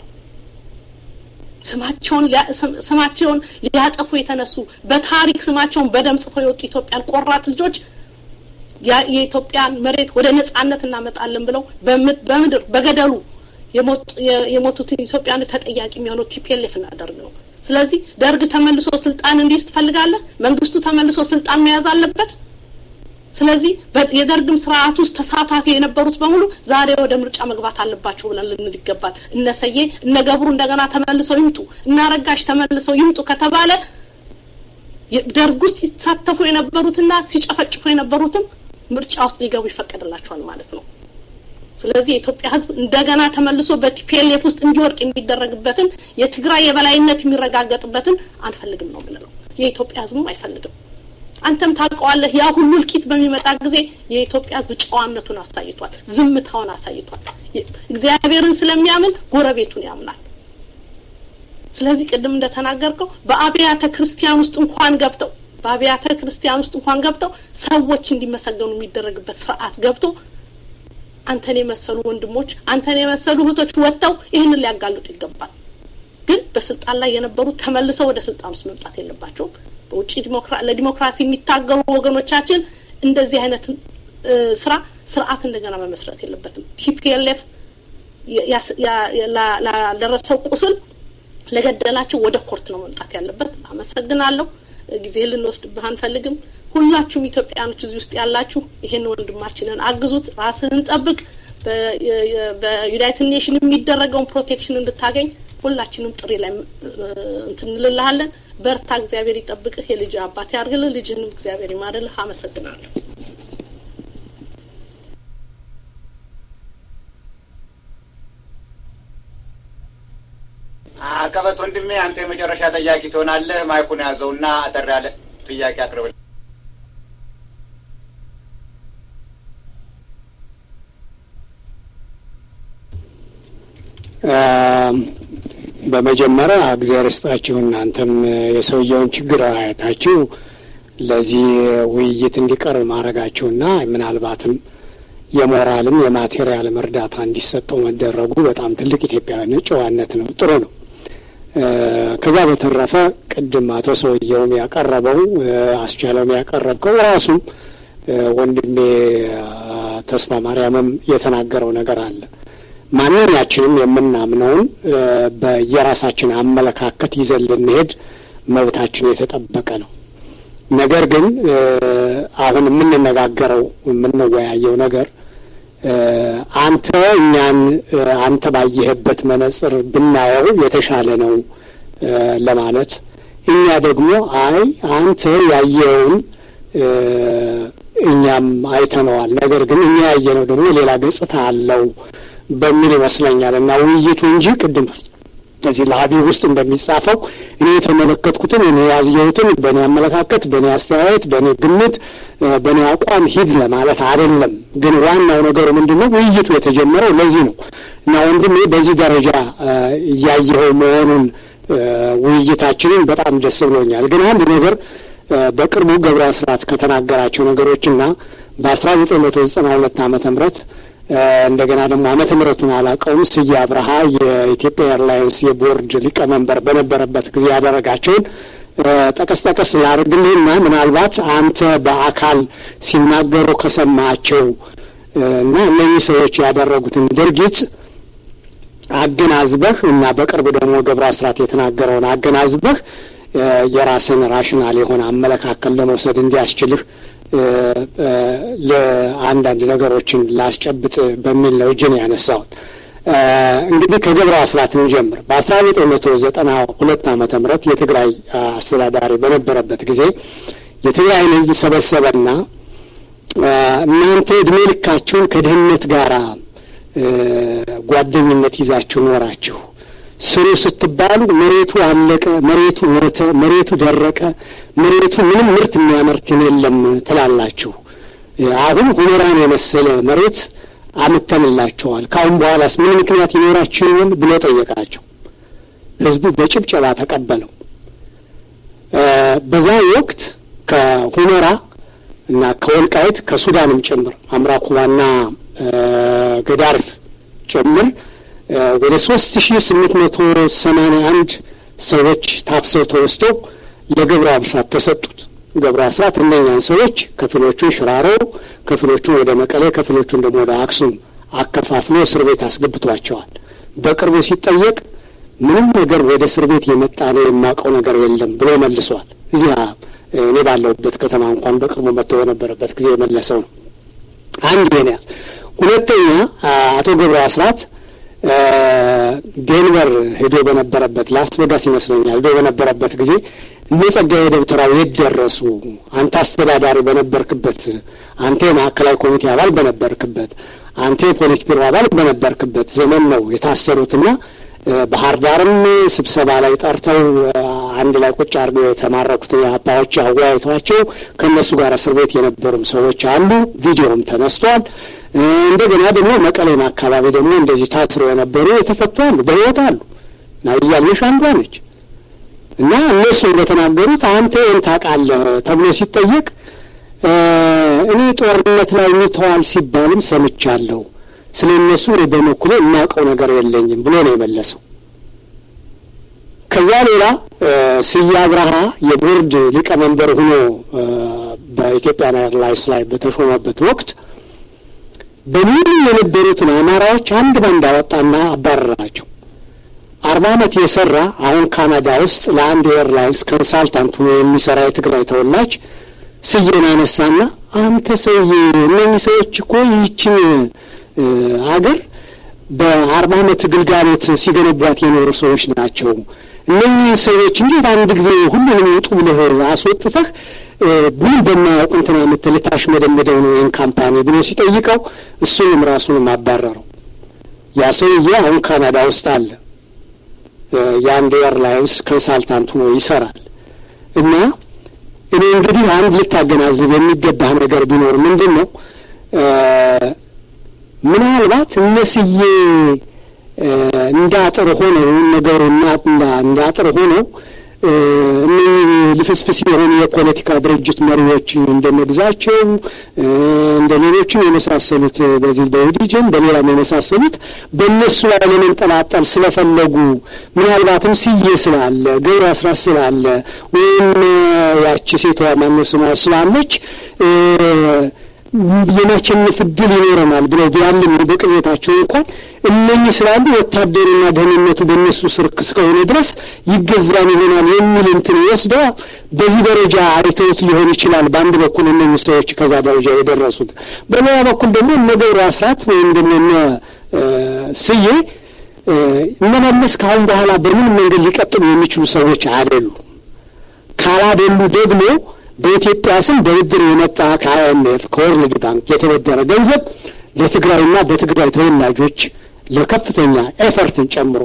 ስማቸውን ስማቸውን ሊያጠፉ የተነሱ በታሪክ ስማቸውን በደም ጽፈው የወጡ ኢትዮጵያን ቆራጥ ልጆች የኢትዮጵያን መሬት ወደ ነጻነት እናመጣለን ብለው በምድር በገደሉ የሞቱትን ኢትዮጵያኖች ተጠያቂ የሚሆነው ቲፒኤልኤፍ እናደርግ ነው። ስለዚህ ደርግ ተመልሶ ስልጣን እንዲይዝ ትፈልጋለህ? መንግስቱ ተመልሶ ስልጣን መያዝ አለበት። ስለዚህ የደርግም ስርዓት ውስጥ ተሳታፊ የነበሩት በሙሉ ዛሬ ወደ ምርጫ መግባት አለባቸው ብለን ልንል ይገባል። እነሰዬ እነ ገብሩ እንደገና ተመልሰው ይምጡ፣ እነ አረጋሽ ተመልሰው ይምጡ ከተባለ ደርግ ውስጥ ሲሳተፉ የነበሩትና ሲጨፈጭፉ የነበሩትም ምርጫ ውስጥ ሊገቡ ይፈቀድላቸዋል ማለት ነው። ስለዚህ የኢትዮጵያ ሕዝብ እንደገና ተመልሶ በቲፒኤልኤፍ ውስጥ እንዲወርቅ የሚደረግበትን የትግራይ የበላይነት የሚረጋገጥበትን አንፈልግም ነው የምንለው። የኢትዮጵያ ሕዝብም አይፈልግም። አንተም ታውቀዋለህ። ያ ሁሉ እልቂት በሚመጣ ጊዜ የኢትዮጵያ ሕዝብ ጨዋነቱን አሳይቷል፣ ዝምታውን አሳይቷል። እግዚአብሔርን ስለሚያምን ጎረቤቱን ያምናል። ስለዚህ ቅድም እንደተናገርከው በአብያተ ክርስቲያን ውስጥ እንኳን ገብተው በአብያተ ክርስቲያን ውስጥ እንኳን ገብተው ሰዎች እንዲመሰገኑ የሚደረግበት ስርዓት ገብቶ አንተን የመሰሉ ወንድሞች አንተን የመሰሉ እህቶች ወጥተው ይህንን ሊያጋልጡ ይገባል። ግን በስልጣን ላይ የነበሩት ተመልሰው ወደ ስልጣን ውስጥ መምጣት የለባቸውም። በውጭ ለዲሞክራሲ የሚታገሉ ወገኖቻችን እንደዚህ አይነት ስራ ስርዓት እንደገና መመስረት የለበትም። ቲፒኤልኤፍ ላደረሰው ቁስል ለገደላቸው ወደ ኮርት ነው መምጣት ያለበት። አመሰግናለሁ። ጊዜ ልንወስድብህ አንፈልግም። ሁላችሁም ኢትዮጵያኖች እዚህ ውስጥ ያላችሁ ይሄን ወንድማችንን አግዙት፣ ራስህን ጠብቅ። በዩናይትድ ኔሽን የሚደረገውን ፕሮቴክሽን እንድታገኝ ሁላችንም ጥሪ ላይ እንትን እንልልሃለን። በርታ፣ እግዚአብሔር ይጠብቅህ፣ የልጅ አባት ያርግልህ፣ ልጅህንም እግዚአብሔር ይማርልህ። አመሰግናለሁ። አቀበት ወንድሜ፣ አንተ የመጨረሻ ጠያቂ ትሆናለህ። ማይኩን ያዘውና አጠር ያለ ጥያቄ አቅርብል። በመጀመሪያ እግዚአብሔር ይስጣችሁ። እናንተም የሰውየውን ችግር አያታችሁ ለዚህ ውይይት እንዲቀርብ ማድረጋችሁና ምናልባትም የሞራልም የማቴሪያልም እርዳታ እንዲሰጠው መደረጉ በጣም ትልቅ ኢትዮጵያዊ ጨዋነት ነው። ጥሩ ነው። ከዛ በተረፈ ቅድም አቶ ሰውየውም ያቀረበው አስቻለውም ያቀረብከው ራሱም ወንድሜ ተስፋ ማርያምም የተናገረው ነገር አለ። ማንኛችንም የምናምነውን በየራሳችን አመለካከት ይዘን ልንሄድ መብታችን የተጠበቀ ነው። ነገር ግን አሁን የምንነጋገረው የምንወያየው ነገር አንተ እኛን አንተ ባየህበት መነጽር ብናየው የተሻለ ነው ለማለት እኛ ደግሞ አይ አንተ ያየኸውን እኛም አይተነዋል፣ ነገር ግን እኛ ያየነው ደግሞ ሌላ ገጽታ አለው በሚል ይመስለኛል እና ውይይቱ እንጂ ቅድም እዚህ ለሀቢ ውስጥ እንደሚጻፈው እኔ የተመለከትኩትን እኔ ያየሁትን በእኔ አመለካከት፣ በእኔ አስተያየት፣ በእኔ ግምት፣ በእኔ አቋም ሂድ ለማለት አይደለም። ግን ዋናው ነገሩ ምንድን ነው? ውይይቱ የተጀመረው ለዚህ ነው እና ወንድሜ በዚህ ደረጃ እያየኸው መሆኑን ውይይታችንን በጣም ደስ ብሎኛል። ግን አንድ ነገር በቅርቡ ገብረ አስራት ከተናገራቸው ነገሮችና በአስራ ዘጠኝ መቶ ዘጠና ሁለት ዓመተ ምህረት እንደገና ደግሞ ዓመተ ምህረቱን አላውቀውም ስዬ አብርሃ የኢትዮጵያ ኤርላይንስ የቦርድ ሊቀመንበር በነበረበት ጊዜ ያደረጋቸውን ጠቀስ ጠቀስ ላድርግልህና ምናልባት አንተ በአካል ሲናገሩ ከሰማቸው እና እነኚህ ሰዎች ያደረጉትን ድርጊት አገናዝበህ እና በቅርብ ደግሞ ገብረ አስራት የተናገረውን አገናዝበህ የራስን ራሽናል የሆነ አመለካከል ለመውሰድ እንዲያስችልህ ለአንዳንድ ነገሮችን ላስጨብጥ በሚል ነው እጅን ያነሳውን። እንግዲህ ከገብረ አስራት እንጀምር። በአስራ ዘጠኝ መቶ ዘጠና ሁለት ዓመተ ምህረት የትግራይ አስተዳዳሪ በነበረበት ጊዜ የትግራይን ሕዝብ ሰበሰበና እናንተ እድሜ ልካችሁን ከድህነት ጋር ጓደኝነት ይዛችሁ ኖራችሁ ስሩ ስትባሉ መሬቱ አለቀ፣ መሬቱ ሞተ፣ መሬቱ ደረቀ፣ መሬቱ ምንም ምርት የሚያመርትን የለም ትላላችሁ። አሁን ሁመራን የመሰለ መሬት አምተንላቸዋል። ከአሁን በኋላስ ምን ምክንያት ይኖራችሁ ይሆን ብሎ ጠየቃቸው። ህዝቡ በጭብጨባ ተቀበለው። በዛ ወቅት ከሁመራ እና ከወልቃይት ከሱዳንም ጭምር አምራኩባና ገዳርፍ ጭምር ወደ ሶስት ሺ ስምንት መቶ ሰማኒያ አንድ ሰዎች ታፍሰው ተወስደው ለገብረ አስራት ተሰጡት። ገብረ አስራት እነኛን ሰዎች ከፊሎቹን ሽራሮ፣ ከፊሎቹን ወደ መቀሌ፣ ከፊሎቹን ደግሞ ወደ አክሱም አከፋፍሎ እስር ቤት አስገብቷቸዋል። በቅርቡ ሲጠየቅ ምንም ነገር ወደ እስር ቤት የመጣ ነው የማውቀው ነገር የለም ብሎ መልሷል። እዚህ እኔ ባለሁበት ከተማ እንኳን በቅርቡ መጥቶ በነበረበት ጊዜ የመለሰው ነው። አንድ ይሄን ያዝ። ሁለተኛ አቶ ገብረ አስራት ዴንቨር ሄዶ በነበረበት ላስ ቬጋስ ይመስለኛል ሄዶ በነበረበት ጊዜ እነ ጸጋዬ ደብተራው የት ደረሱ? አንተ አስተዳዳሪ በነበርክበት፣ አንተ የማዕከላዊ ኮሚቴ አባል በነበርክበት፣ አንተ የፖሊት ቢሮ አባል በነበርክበት ዘመን ነው የታሰሩትና ባህር ዳርም ስብሰባ ላይ ጠርተው አንድ ላይ ቁጭ አድርገው የተማረኩትን የአባዎች አወያይቷቸው ከእነሱ ጋር እስር ቤት የነበሩም ሰዎች አሉ። ቪዲዮም ተነስቷል። እንደገና ደግሞ መቀሌም አካባቢ ደግሞ እንደዚህ ታስረው የነበሩ የተፈቱ አሉ፣ በሕይወት አሉ። እያልነሽ አንዷ ነች እና እነሱ እንደተናገሩት አንተ ይህን ታውቃለህ ተብሎ ሲጠየቅ እኔ ጦርነት ላይ ሙተዋል ሲባልም ሰምቻለሁ ስለ እነሱ እኔ በበኩሌ የማውቀው ነገር የለኝም ብሎ ነው የመለሰው። ከዛ ሌላ ስዬ አብርሃ የቦርድ ሊቀመንበር ሆኖ በኢትዮጵያ ኤርላይንስ ላይ በተሾመበት ወቅት በሙሉ የነበሩትን አማራዎች አንድ ባንድ አወጣና አባረራቸው። አርባ ዓመት የሰራ አሁን ካናዳ ውስጥ ለአንድ ኤርላይንስ ኮንሳልታንት ሆኖ የሚሰራ የትግራይ ተወላጅ ስዬን አነሳና አንተ ሰውዬ እነኚህ ሰዎች እኮ ይህችን አገር በአርባ ዓመት ግልጋሎት ሲገነቧት የኖሩ ሰዎች ናቸው። እነኚህ ሰዎች እንዴት አንድ ጊዜ ሁሉንም ውጡ ብለህ አስወጥተህ ምን በማያውቁ እንትና የምትል ታሽመደመደው ነው ይህን ካምፓኒ ብሎ ሲጠይቀው እሱንም ራሱንም አባረረው። ያ ሰውዬ አሁን ካናዳ ውስጥ አለ። የአንድ ኤርላይንስ ኮንሳልታንት ሆኖ ይሰራል እና እኔ እንግዲህ አንድ ልታገናዝብ የሚገባህ ነገር ቢኖር ምንድን ነው ምናልባት እነስዬ እንደ አጥር ሆነው ነገሩ እንደ አጥር ሆነው እነዚህ ልፍስፍስ የሆኑ የፖለቲካ ድርጅት መሪዎች እንደመግዛቸው እንደ ሌሎችም የመሳሰሉት በዚህ በኦህዴድም በሌላም የመሳሰሉት በእነሱ ላይ ለመንጠላጠል ስለፈለጉ ምናልባትም ስዬ ስላለ ገብረ አስራት ስላለ ወይም ያቺ ሴቷ ማነው ስሟ ስላለች የማሸነፍ እድል ይኖረናል ብለው ቢያምኑ በቅቤታቸው እንኳን እነኚህ ስላሉ ወታደሩና ደህንነቱ በእነሱ ስር እስከሆነ ድረስ ይገዛን ይሆናል የሚል እንትን ወስደው በዚህ ደረጃ አይተውት ሊሆን ይችላል። በአንድ በኩል እነኚህ ሰዎች ከዛ ደረጃ የደረሱት፣ በሌላ በኩል ደግሞ እነ ገብሩ አስራት ወይም ደግሞ እነ ስዬ እነ መለስ ከአሁን በኋላ በምን መንገድ ሊቀጥሉ የሚችሉ ሰዎች አይደሉም። ካላደሉ ደግሞ በኢትዮጵያ ስም በብድር የመጣ ከአይኤምኤፍ ከወርልድ ባንክ የተበደረ ገንዘብ ለትግራይና በትግራይ ተወላጆች ለከፍተኛ ኤፈርትን ጨምሮ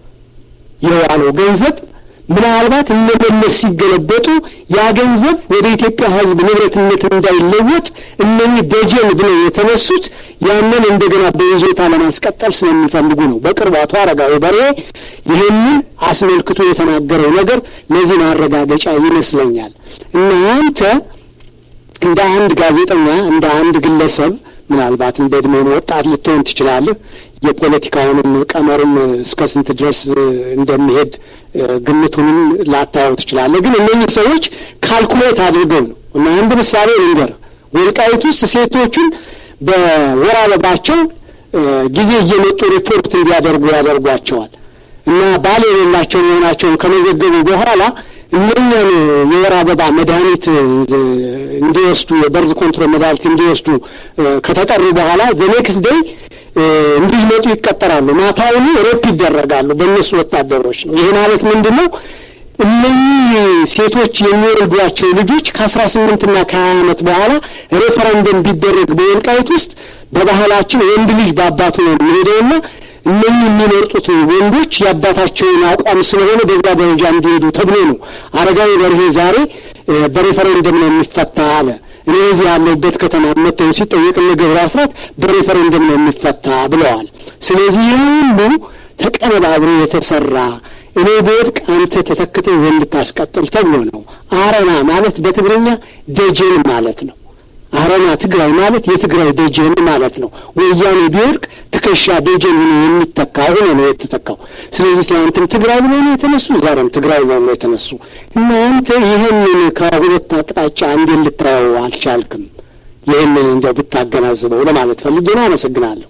የዋለው ገንዘብ ምናልባት እነመለስ ሲገለበጡ ያ ገንዘብ ወደ ኢትዮጵያ ሕዝብ ንብረትነት እንዳይለወጥ እነኚህ ደጀን ብለው የተነሱት ያንን እንደገና በይዞታ ለማስቀጠል ስለሚፈልጉ ነው። በቅርቡ አቶ አረጋዊ በርሄ ይህንን አስመልክቶ የተናገረው ነገር ለዚህ ማረጋገጫ ይመስለኛል። እና አንተ እንደ አንድ ጋዜጠኛ እንደ አንድ ግለሰብ ምናልባትም በእድሜም ወጣት ልትሆን ትችላለህ። የፖለቲካውንም ቀመሩም እስከ ስንት ድረስ እንደሚሄድ ግምቱንም ላታየው ትችላለህ። ግን እነኚህ ሰዎች ካልኩሌት አድርገው ነው እና አንድ ምሳሌ ልንገርህ። ወልቃይት ውስጥ ሴቶቹን በወር አበባቸው ጊዜ እየመጡ ሪፖርት እንዲያደርጉ ያደርጓቸዋል እና ባል የሌላቸው መሆናቸውን ከመዘገቡ በኋላ እነኛን የወር አበባ መድኃኒት እንዲወስዱ የበርዝ ኮንትሮል መድኃኒት እንዲወስዱ ከተጠሩ በኋላ ዘኔክስ ደይ እንዲመጡ ይቀጠራሉ። ማታውኑ ሬፕ ይደረጋሉ በእነሱ ወታደሮች ነው። ይህ ማለት ምንድን ነው? እነኚህ ሴቶች የሚወልዷቸው ልጆች ከአስራ ስምንትና ከሀያ ዓመት በኋላ ሬፈረንደም ቢደረግ በወልቃይት ውስጥ በባህላችን ወንድ ልጅ በአባቱ ነው የሚሄደውና እነኚህ የሚመርጡት ወንዶች የአባታቸውን አቋም ስለሆነ በዛ ደረጃ እንዲሄዱ ተብሎ ነው። አረጋዊ በርሄ ዛሬ በሬፈረንደም ነው የሚፈታ አለ። እኔ እዚህ ያለሁበት ከተማ መጥተው ሲጠየቅ እነ ገብረ አስራት በሬፈረንደም ነው የሚፈታ ብለዋል። ስለዚህ ይህ ሁሉ ተቀነባብሮ የተሰራ እኔ በወድቅ አንተ ተተክተህ እንድታስቀጥል ተብሎ ነው። አረና ማለት በትግርኛ ደጀን ማለት ነው። አረና ትግራይ ማለት የትግራይ ደጀን ማለት ነው። ወያኔ ቢወድቅ ትከሻ ደጀን ሆኖ የሚተካ ሆኖ ነው የተተካው። ስለዚህ ትናንትም ትግራይ ብሎ ነው የተነሱ፣ ዛሬም ትግራይ ብሎ ነው የተነሱ እና አንተ ይህንን ከሁለት አቅጣጫ እንዴት ልታየው አልቻልክም? ይህንን እንደው ብታገናዝበው ለማለት ፈልጌ ነው። አመሰግናለሁ።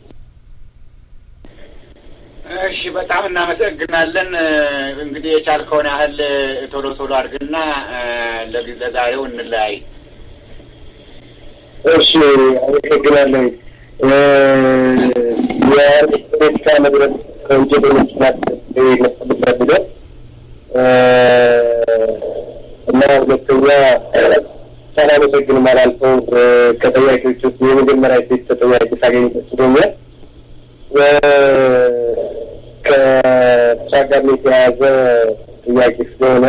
እሺ፣ በጣም እናመሰግናለን። እንግዲህ የቻልከውን ያህል ቶሎ ቶሎ አድርግና ለዛሬው እንለያይ። እሺ አመሰግናለሁ። የፖለቲካ መድረክ ከወንጀለኞች ናቸው የመሰሉበት ሂደት እና ሁለተኛ ሳላመሰግን አላልፈው ከጠያቂዎች ውስጥ የመጀመሪያ ሴት ተጠያቂ ሳገኝ ደስ ብሎኛል። ከስራ ጋር የተያያዘ ጥያቄ ስለሆነ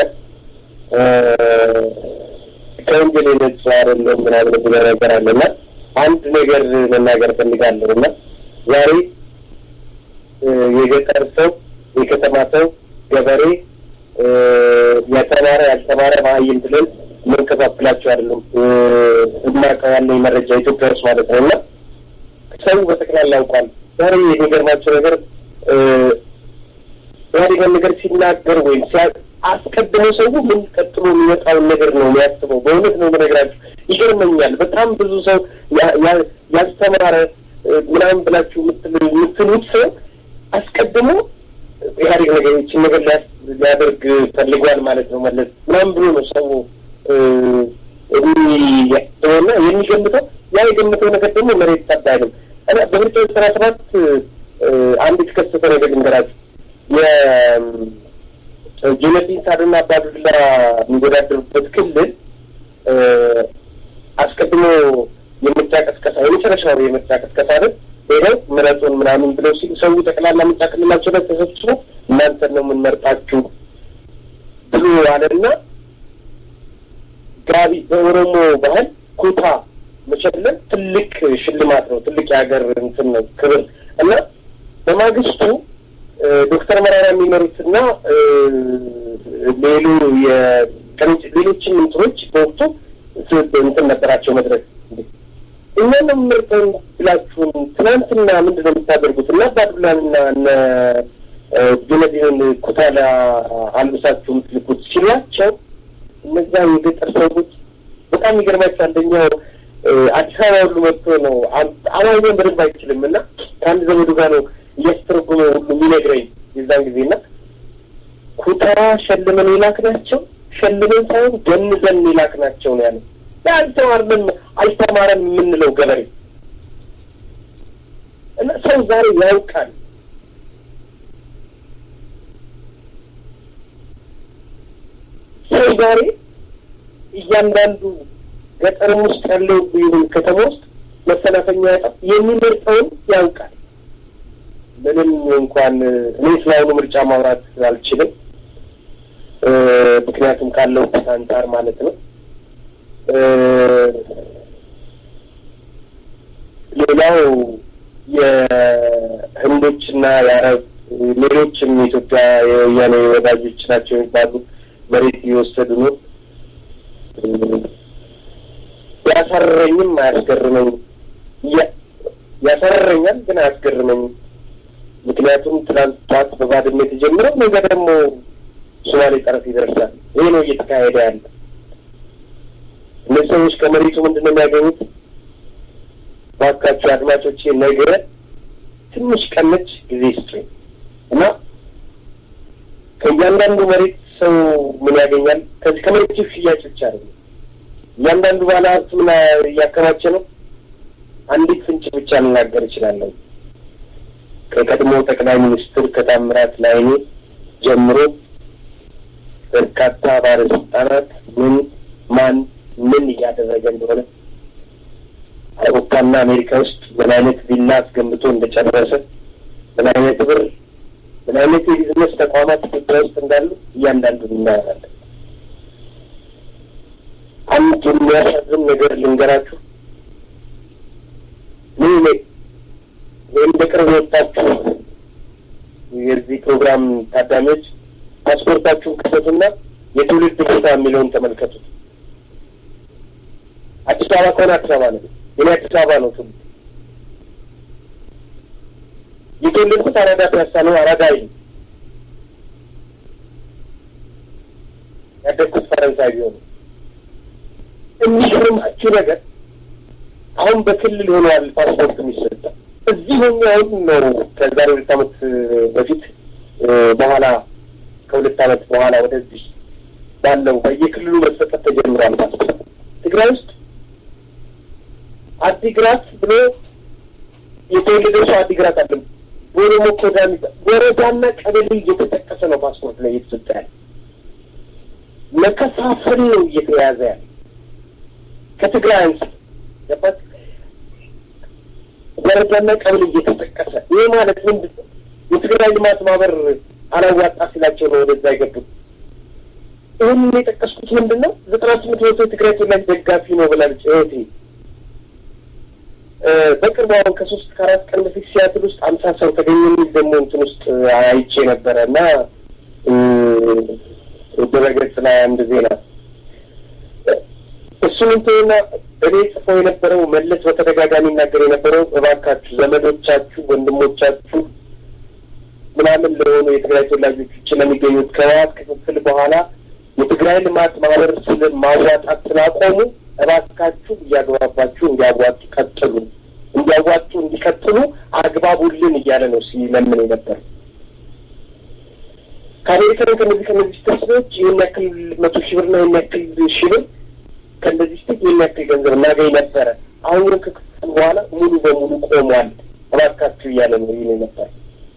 ከወንጀል የነጻ አይደለም ምናምን ብሎ ነገር አለና አንድ ነገር መናገር ፈልጋለሁ እና ዛሬ የገጠር ሰው፣ የከተማ ሰው፣ ገበሬ፣ የተማረ ያልተማረ መሀይም ብለን የምንከፋፍላቸው አይደለም። እማውቀው ያለኝ መረጃ ኢትዮጵያ ውስጥ ማለት ነው እና ሰው በጠቅላላ ያውቋል። ዛሬ የሚገርማቸው ነገር ኢህአዴግን ነገር ሲናገር ወይም አስቀድሞ ሰው ምን ቀጥሎ የሚመጣውን ነገር ነው የሚያስበው። በእውነት ነው የምነግራችሁ፣ ይገርመኛል። በጣም ብዙ ሰው ያልተማረ ምናምን ብላችሁ የምትሉት ሰው አስቀድሞ ኢህአዴግ ነገር ይችን ነገር ሊያደርግ ፈልጓል ማለት ነው መለስ ምናምን ብሎ ነው ሰው የሚያስበውና የሚገምተው። ያ የገምተው ነገር ደግሞ መሬት ጠብ አይልም። በምርጫ ዘጠና ሰባት አንድ የተከሰተ ነገር ልንገራችሁ ጁነዲን ሳድና አባዱላ የሚወዳደሩበት ክልል አስቀድሞ የምርጫ ቀስቀሳ የመጨረሻው የምርጫ ቀስቀሳ ነት ሄደው ምረጡን ምናምን ብለው ሲሉ ሰው ጠቅላላ ምርጫ ክልላቸው ላይ ተሰብስቦ እናንተን ነው የምንመርጣችሁ ብሎ አለና ጋቢ በኦሮሞ ባህል ኩታ መሸለም ትልቅ ሽልማት ነው። ትልቅ የሀገር እንትን ነው ክብር እና በማግስቱ ዶክተር መራራ የሚመሩትና ሌሉ ሌሎችም እንትኖች በወቅቱ እንትን ነበራቸው መድረክ እኛን ምርጠን ብላችሁን ትናንትና ምንድን ነው የምታደርጉት? እና አባዱላንና እነ ጁነዲንን ኩታላ አልብሳችሁ የምትልኩት ሲሏቸው እነዛ የገጠር ሰዎች በጣም የሚገርማቸው አንደኛው አዲስ አበባ ሁሉ መጥቶ ነው አማርኛን በደንብ አይችልም እና ከአንድ ዘመዱ ጋር ነው እያስተረጎመ ሁሉ የሚነግረኝ የዛን ጊዜ እና ኩታ ሸልመን የላክ ናቸው ሸልመን ሳይሆን ገንዘን የላክ ናቸው ነው ያለው። አልተማርንም አልተማረም የምንለው ገበሬ እና ሰው ዛሬ ያውቃል። ሰው ዛሬ እያንዳንዱ ገጠርም ውስጥ ያለው ይሁን ከተማ ውስጥ መሰናፈኛ ያጣ የሚመርጠውን ያውቃል። ምንም እንኳን እኔ ስለአሁኑ ምርጫ ማውራት አልችልም፣ ምክንያቱም ካለውበት አንጻር ማለት ነው። ሌላው የህንዶችና የአረብ ሌሎችም የኢትዮጵያ የወያኔ ወዳጆች ናቸው የሚባሉ መሬት እየወሰዱ ነው። ያሳረረኝም አያስገርመኝም። ያሳረረኛል ግን አያስገርመኝም። ምክንያቱም ትናንት ጠዋት በባድመ የተጀመረው ነገ ደግሞ ሶማሌ ጠረፍ ይደርሳል። ይሄ ነው እየተካሄደ ያለ። እነዚህ ሰዎች ከመሬቱ ምንድን ነው የሚያገኙት? ባካቸው አድማጮቼ ነገ ትንሽ ቀነች ጊዜ ስጡኝ እና ከእያንዳንዱ መሬት ሰው ምን ያገኛል? ከዚህ ከመሬቱ ሽያጭ ብቻ አይደለም። እያንዳንዱ ባለ ሀብት ምን እያከማቸ ነው? አንዲት ፍንጭ ብቻ ልናገር እችላለሁ። ከቀድሞ ጠቅላይ ሚኒስትር ከታምራት ላይኔ ጀምሮ በርካታ ባለስልጣናት ምን ማን ምን እያደረገ እንደሆነ አውሮፓና አሜሪካ ውስጥ ምን አይነት ቪላ አስገንብቶ እንደጨረሰ ምን አይነት ብር ምን አይነት የቢዝነስ ተቋማት ኢትዮጵያ ውስጥ እንዳሉ እያንዳንዱን እናያለን። አንድ የሚያሳዝን ነገር ልንገራችሁ። ምን ወይም በቅርብ የወጣችሁ የዚህ ፕሮግራም ታዳሚዎች ፓስፖርታችሁን ክፈቱና የትውልድ ቦታ የሚለውን ተመልከቱት። አዲስ አበባ ከሆነ አዲስ አበባ ነው። የኔ አዲስ አበባ ነው ትውልድ። የተወለድኩት አራዳ ፒያሳ ነው። አራዳ ይል ያደግኩት ፈረንሳይ ቢሆኑ የሚገርማችሁ ነገር አሁን በክልል ሆነዋል ፓስፖርት የሚሰጠው። እዚህ ሆኜ አሁን ነው ከዛሬ ሁለት ዓመት በፊት በኋላ ከሁለት ዓመት በኋላ ወደዚህ ባለው በየክልሉ መሰጠት ተጀምሯል ፓስፖርት። ትግራይ ውስጥ አዲግራት ብሎ የተወለደ ሰው አዲግራት አለ። በኦሮሞ ኮዳ ወረዳና ቀበሌ እየተጠቀሰ ነው ፓስፖርት ላይ እየተሰጠ ያለ። መከፋፈል ነው እየተያዘ ያለ ከትግራይ አንስ ገባት ወረዳና ቀበሌ እየተጠቀሰ ይህ ማለት ምንድን ነው? የትግራይ ልማት ማህበር አላዋጣ ሲላቸው ነው ወደዛ የገቡት። ይህን የጠቀስኩት ምንድን ነው? ዘጠና ስምንት መቶ የትግራይ ተወላጅ ደጋፊ ነው ብላለች እህቴ። በቅርቡ አሁን ከሶስት ከአራት ቀን በፊት ሲያትል ውስጥ አምሳ ሰው ተገኘ የሚል ደግሞ እንትን ውስጥ አይቼ ነበረ እና ድረገጽ ላይ አንድ ዜና እሱን እንትንና እኔ ጽፈው የነበረው መለስ በተደጋጋሚ ይናገር የነበረው እባካችሁ ዘመዶቻችሁ፣ ወንድሞቻችሁ ምናምን ለሆኑ የትግራይ ተወላጆች ውጭ ለሚገኙት ከህወሓት ክፍፍል በኋላ የትግራይ ልማት ማህበር ስለ ማዋጣት ስላቆሙ እባካችሁ እያግባባችሁ እንዲያዋጡ ቀጥሉ፣ እንዲያዋጡ እንዲቀጥሉ አግባቡልን እያለ ነው ሲለምን የነበር። ከአሜሪካ ከነዚህ ከነዚህ ተስኖች ይህን ያክል መቶ ሺህ ብር ነው ይህን ያክል ሺህ ብር ከእንደዚህ ስቴት ይህን ያክል ገንዘብ እናገኝ ነበረ። አሁን ግን ከክፍል በኋላ ሙሉ በሙሉ ቆሟል፣ እባካችሁ እያለ ነው ይህን ነበር።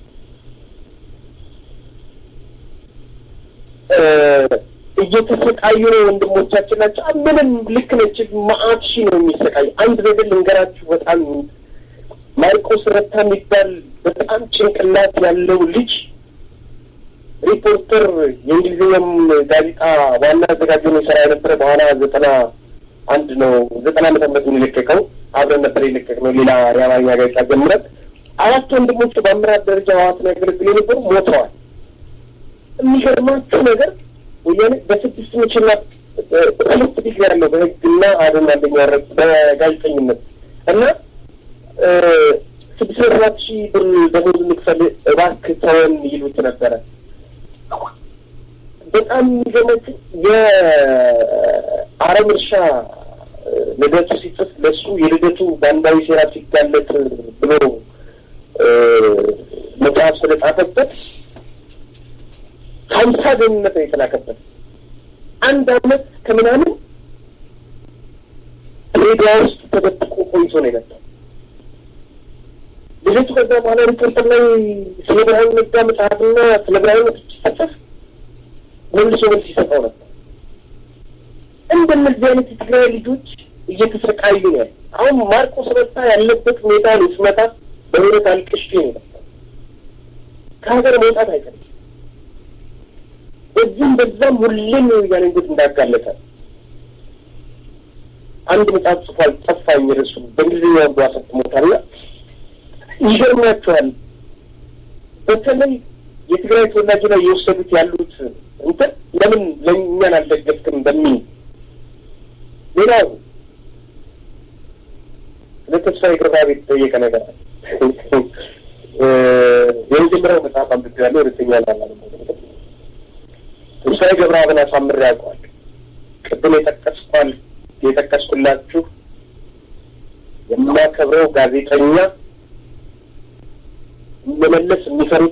እየተሰቃዩ ነው ወንድሞቻችን ናቸው። ምንም ልክ ነች። መአት ሺህ ነው የሚሰቃዩ። አንድ ነገር ልንገራችሁ። በጣም ማርቆስ ረታ የሚባል በጣም ጭንቅላት ያለው ልጅ ሪፖርተር የእንግሊዝኛም ጋዜጣ ዋና አዘጋጅ ነው የሰራ የነበረ በኋላ ዘጠና አንድ ነው ዘጠና ዓመተ ምህረት የለቀቀው አብረን ነበር የለቀቅ ነው ሌላ የአማርኛ ጋዜጣ ጀምረት አራት ወንድሞቹ በአመራር ደረጃ ህወሓትን ያገለግሉ የነበሩ ሞተዋል። የሚገርማችሁ ነገር ወያኔ በስድስት ምችና ሁለት ዲግሪ ያለው በህግና አደን አንደኛ ረግ በጋዜጠኝነት እና ስድስት መቶ ሰባት ሺህ ብር ደሞዝ እንክፈል እባክህ ተወን ይሉት ነበረ። በጣም የሚገርማችሁ የአረም እርሻ ልደቱ ሲጽፍ ለሱ የልደቱ ባንዳዊ ሴራ ሲጋለጥ ብሎ መጽሐፍ ስለጻፈበት ሀምሳ ደህንነት ነው የተላከበት። አንድ አመት ከምናምን ሬዲያ ውስጥ ተደብቆ ቆይቶ ነው የመጣው። ልደቱ ከዛ በኋላ ሪፖርተር ላይ ስለ ብርሃኑ ነጋ መጽሐፍና ስለ ብርሃኑ ሲጽፍ መልሶ መልስ ይሰጠው ነበር። እንደነዚህ አይነት የትግራይ ልጆች እየተሰቃዩ ነው ያለ። አሁን ማርቆስ ረታ ያለበት ሁኔታ ነው ስመጣ በእውነት አልቅሼ ነው የመጣው። ከሀገር መውጣት አይፈልግም። በዚህም በዛም ሁሌም የወያኔን ጉድ እንዳጋለጠ አንድ መጽሐፍ ጽፏል። ጠፋኝ ርሱ በእንግሊዝኛ ወንዶ አሰጥሞታልና ይገርማቸዋል። በተለይ የትግራይ ተወላጅ ላይ የወሰዱት ያሉት እንትን ለምን ለእኛን አልደገፍክም በሚል ሌላው ስለ ተስፋዬ ገብረአብ የተጠየቀ ነገር አለ። የመጀመሪያው መጽሐፍ አንብቤያለሁ። ሁለተኛ ላላ ተስፋዬ ገብረአብን አሳምሬ ያውቀዋል። ቅድም የጠቀስኳል የጠቀስኩላችሁ የማከብረው ጋዜጠኛ መመለስ የሚፈሩት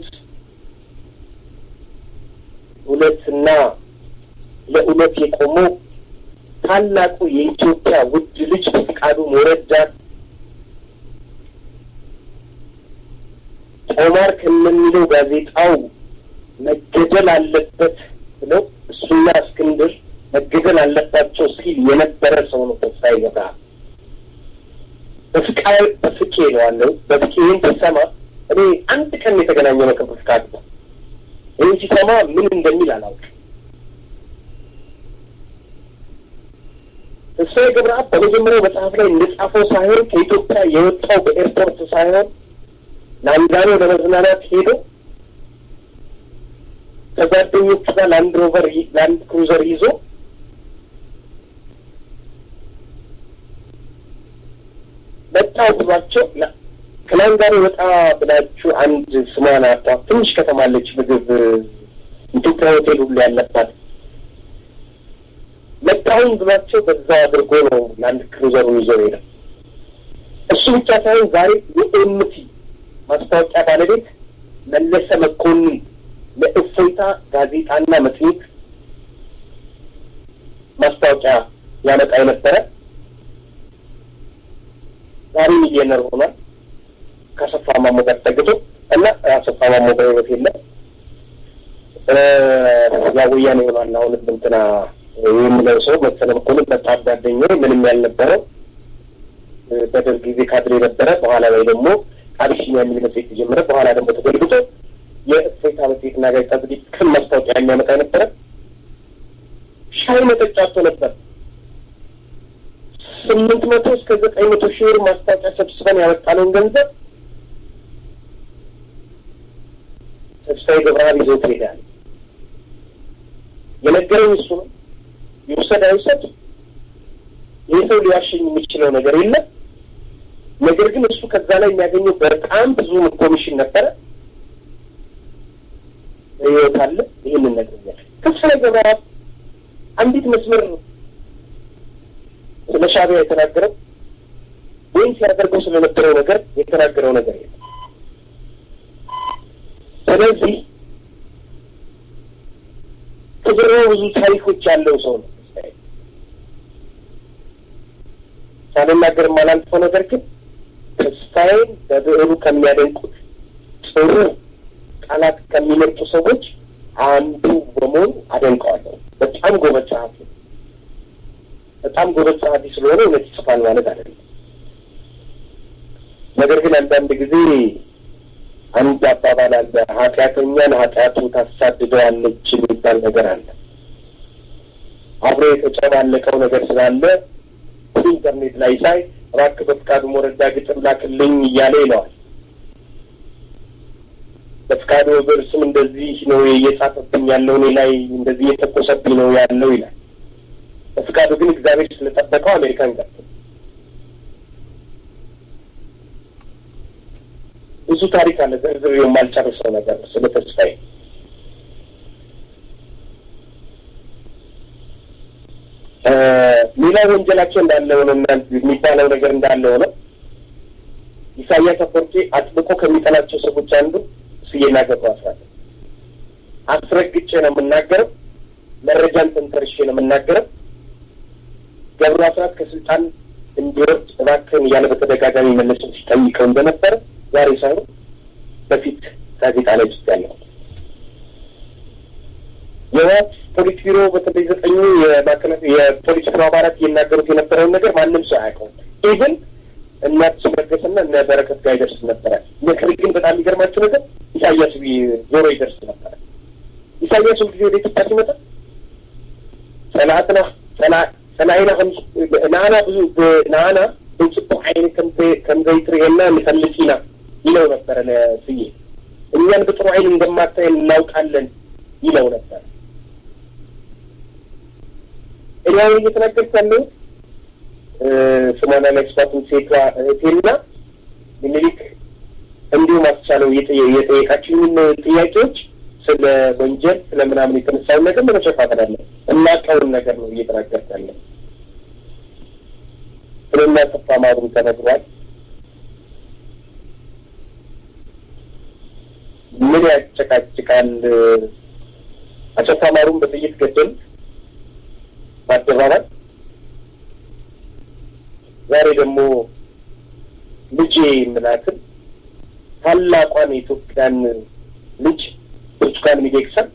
እውነትና ለእውነት የቆመው ታላቁ የኢትዮጵያ ውድ ልጅ ፈቃዱ ሞረዳ ጦማር ከሚለው ጋዜጣው መገደል አለበት ብለው እሱና እስክንድር መገደል አለባቸው ሲል የነበረ ሰው ነው ተስፋዬ ገብረአብ። በፍቃ በፍቄ እለዋለሁ። በፍቄ ይህን ሲሰማ እኔ አንድ ቀን የተገናኘ ነው ከፍቃዱ ጋር። ይህን ሲሰማ ምን እንደሚል አላውቅም። ተስፋዬ ገብረአብ በመጀመሪያው መጽሐፍ ላይ እንደጻፈው ሳይሆን ከኢትዮጵያ የወጣው በኤርፖርት ሳይሆን ላንጋኖ ለመዝናናት ሄዶ ከጓደኞቹ ጋር ላንድ ሮቨር ላንድ ክሩዘር ይዞ መጣ ብሏቸው ከላንጋኖ ወጣ ብላችሁ አንድ ስሟን አጧት ትንሽ ከተማ አለች፣ ምግብ ኢትዮጵያ ሆቴል ሁሉ ያለባት መጣሁኝ ብሏቸው በዛው አድርጎ ነው ላንድ ክሩዘሩን ይዞ ሄደ። እሱ ብቻ ሳይሆን ዛሬ የኤምቲ ማስታወቂያ ባለቤት መለሰ መኮንን ለእፎይታ ጋዜጣና መጽሔት ማስታወቂያ ያመጣ የነበረ ዛሬ ሚሊዮነር ሆኗል። ከአሰፋ ማሞ ጋር ተጠግቶ እና አሰፋ ማሞ በሕይወት የለም። ያ ወያኔ ሆኗል። አሁንም እንትና የሚለው ሰው መሰለ መኮንን በጣም ጓደኛዬ ምንም ያልነበረው በደርግ ጊዜ ካድሬ ነበረ። በኋላ ላይ ደግሞ አቢሲኒያ የሚል መጽሔት ተጀመረ። በኋላ ደግሞ ተገልብጦ የእፎይታ መጽሔትና ጋዜጣ ዝግጅት ክም ማስታወቂያ የሚያመጣ ነበረ። ሻይ መጠጫ አጥቶ ነበር። ስምንት መቶ እስከ ዘጠኝ መቶ ሺህ ብር ማስታወቂያ ሰብስበን ያወጣነውን ገንዘብ ተስፋዬ ገብረአብ ይዞት ይሄዳል። የነገረኝ እሱ ነው። ይውሰድ አይውሰድ ይህ ሰው ሊዋሸኝ የሚችለው ነገር የለም። ነገር ግን እሱ ከዛ ላይ የሚያገኘው በጣም ብዙ ኮሚሽን ነበረ። ህይወት አለ። ይህንን ነግሮኛል። ተስፋዬ ገብረአብ አንዲት መስመር ስለ ሻዕቢያ የተናገረው ወይም ሲያደርገው ስለነበረው ነገር የተናገረው ነገር የለም። ስለዚህ ከጀርባው ብዙ ታሪኮች ያለው ሰው ነው። ሳልናገር የማላልፈው ነገር ግን ተስፋዬን በብዕሩ ከሚያደንቁት ጥሩ ቃላት ከሚመርጡ ሰዎች አንዱ በመሆኑ አደንቀዋለሁ። በጣም ጎበዝ ጸሐፊ በጣም ጎበዝ ጸሐፊ ስለሆነ እውነት ይጽፋል ማለት አይደለም። ነገር ግን አንዳንድ ጊዜ አንድ አባባል አለ፣ ኃጢአተኛን ኃጢአቱ ታሳድደዋለች የሚባል ነገር አለ። አብሮ የተጨማለቀው ነገር ስላለ ኢንተርኔት ላይ ሳይ እባክህ በፍቃዱ ሞረዳ ግጥም ላክልኝ እያለ ይለዋል። በፍቃዱ ብር ስም እንደዚህ ነው እየጻፈብኝ ያለው እኔ ላይ እንደዚህ እየተኮሰብኝ ነው ያለው ይላል። በፍቃዱ ግን እግዚአብሔር ስለጠበቀው አሜሪካን ገባ። ብዙ ታሪክ አለ፣ ዝርዝር የማልጨርሰው ነገር ስለ ተስፋዬ። ሌላ ወንጀላቸው እንዳለ ሆነ የሚባለው ነገር እንዳለ ሆነ ኢሳያስ አፈወርቂ አጥብቆ ከሚጠላቸው ሰዎች አንዱ ስዬና ገብሩ አስራት አስረግጬ ነው የምናገረው። መረጃን ተንተርሼ ነው የምናገረው። ገብሩ አስራት ከስልጣን እንዲወርድ እባክህን እያለ በተደጋጋሚ መለስን ሲጠይቀው እንደነበረ ዛሬ ሳይሆን በፊት ጋዜጣ ላይ ጽፍ ያለው የህወሓት ፖሊት ቢሮ በተለይ ዘጠኙ የማዕከላዊ የፖሊስ ቢሮ አባላት ይናገሩት የነበረውን ነገር ማንም ሰው አያውቀውም። ኢቭን እናት ሲመገስና እነ በረከት ጋር ይደርስ ነበረ። ነገር ግን በጣም የሚገርማቸው ነገር ኢሳያስ ዞሮ ይደርስ ነበረ። ኢሳያስ ሁልጊዜ ወደ ኢትዮጵያ ሲመጣ ሰላትና ሰላይና ናና ብዙ ናና ብንጽቡ አይነት ከምዘይትርኤና ንፈልጊና ይለው ነበረ ለስዬ እኛን በጥሩ አይን እንደማታየን እናውቃለን ይለው ነበር። እኔ አሁን እየተናገርኩ ያለሁት ስሟን አላስፋትም ሴቷ እህቴና ምኒልክ እንዲሁም አስቻለው የጠየቃችሁኝን ጥያቄዎች ስለ ወንጀል ስለ ምናምን የተነሳውን ነገር ለመሸፋፈን አለ እናቀውን ነገር ነው እየተናገርኩ ያለ ስለና ተፋ ማሩ ተነግሯል። ምን ያጨቃጭቃል? አሰፋ ማሩን በጥይት ገደሉት በአደባባይ። ዛሬ ደግሞ ልጄ የምላትን ታላቋን የኢትዮጵያን ልጅ ብርቱካን ሚደቅሳን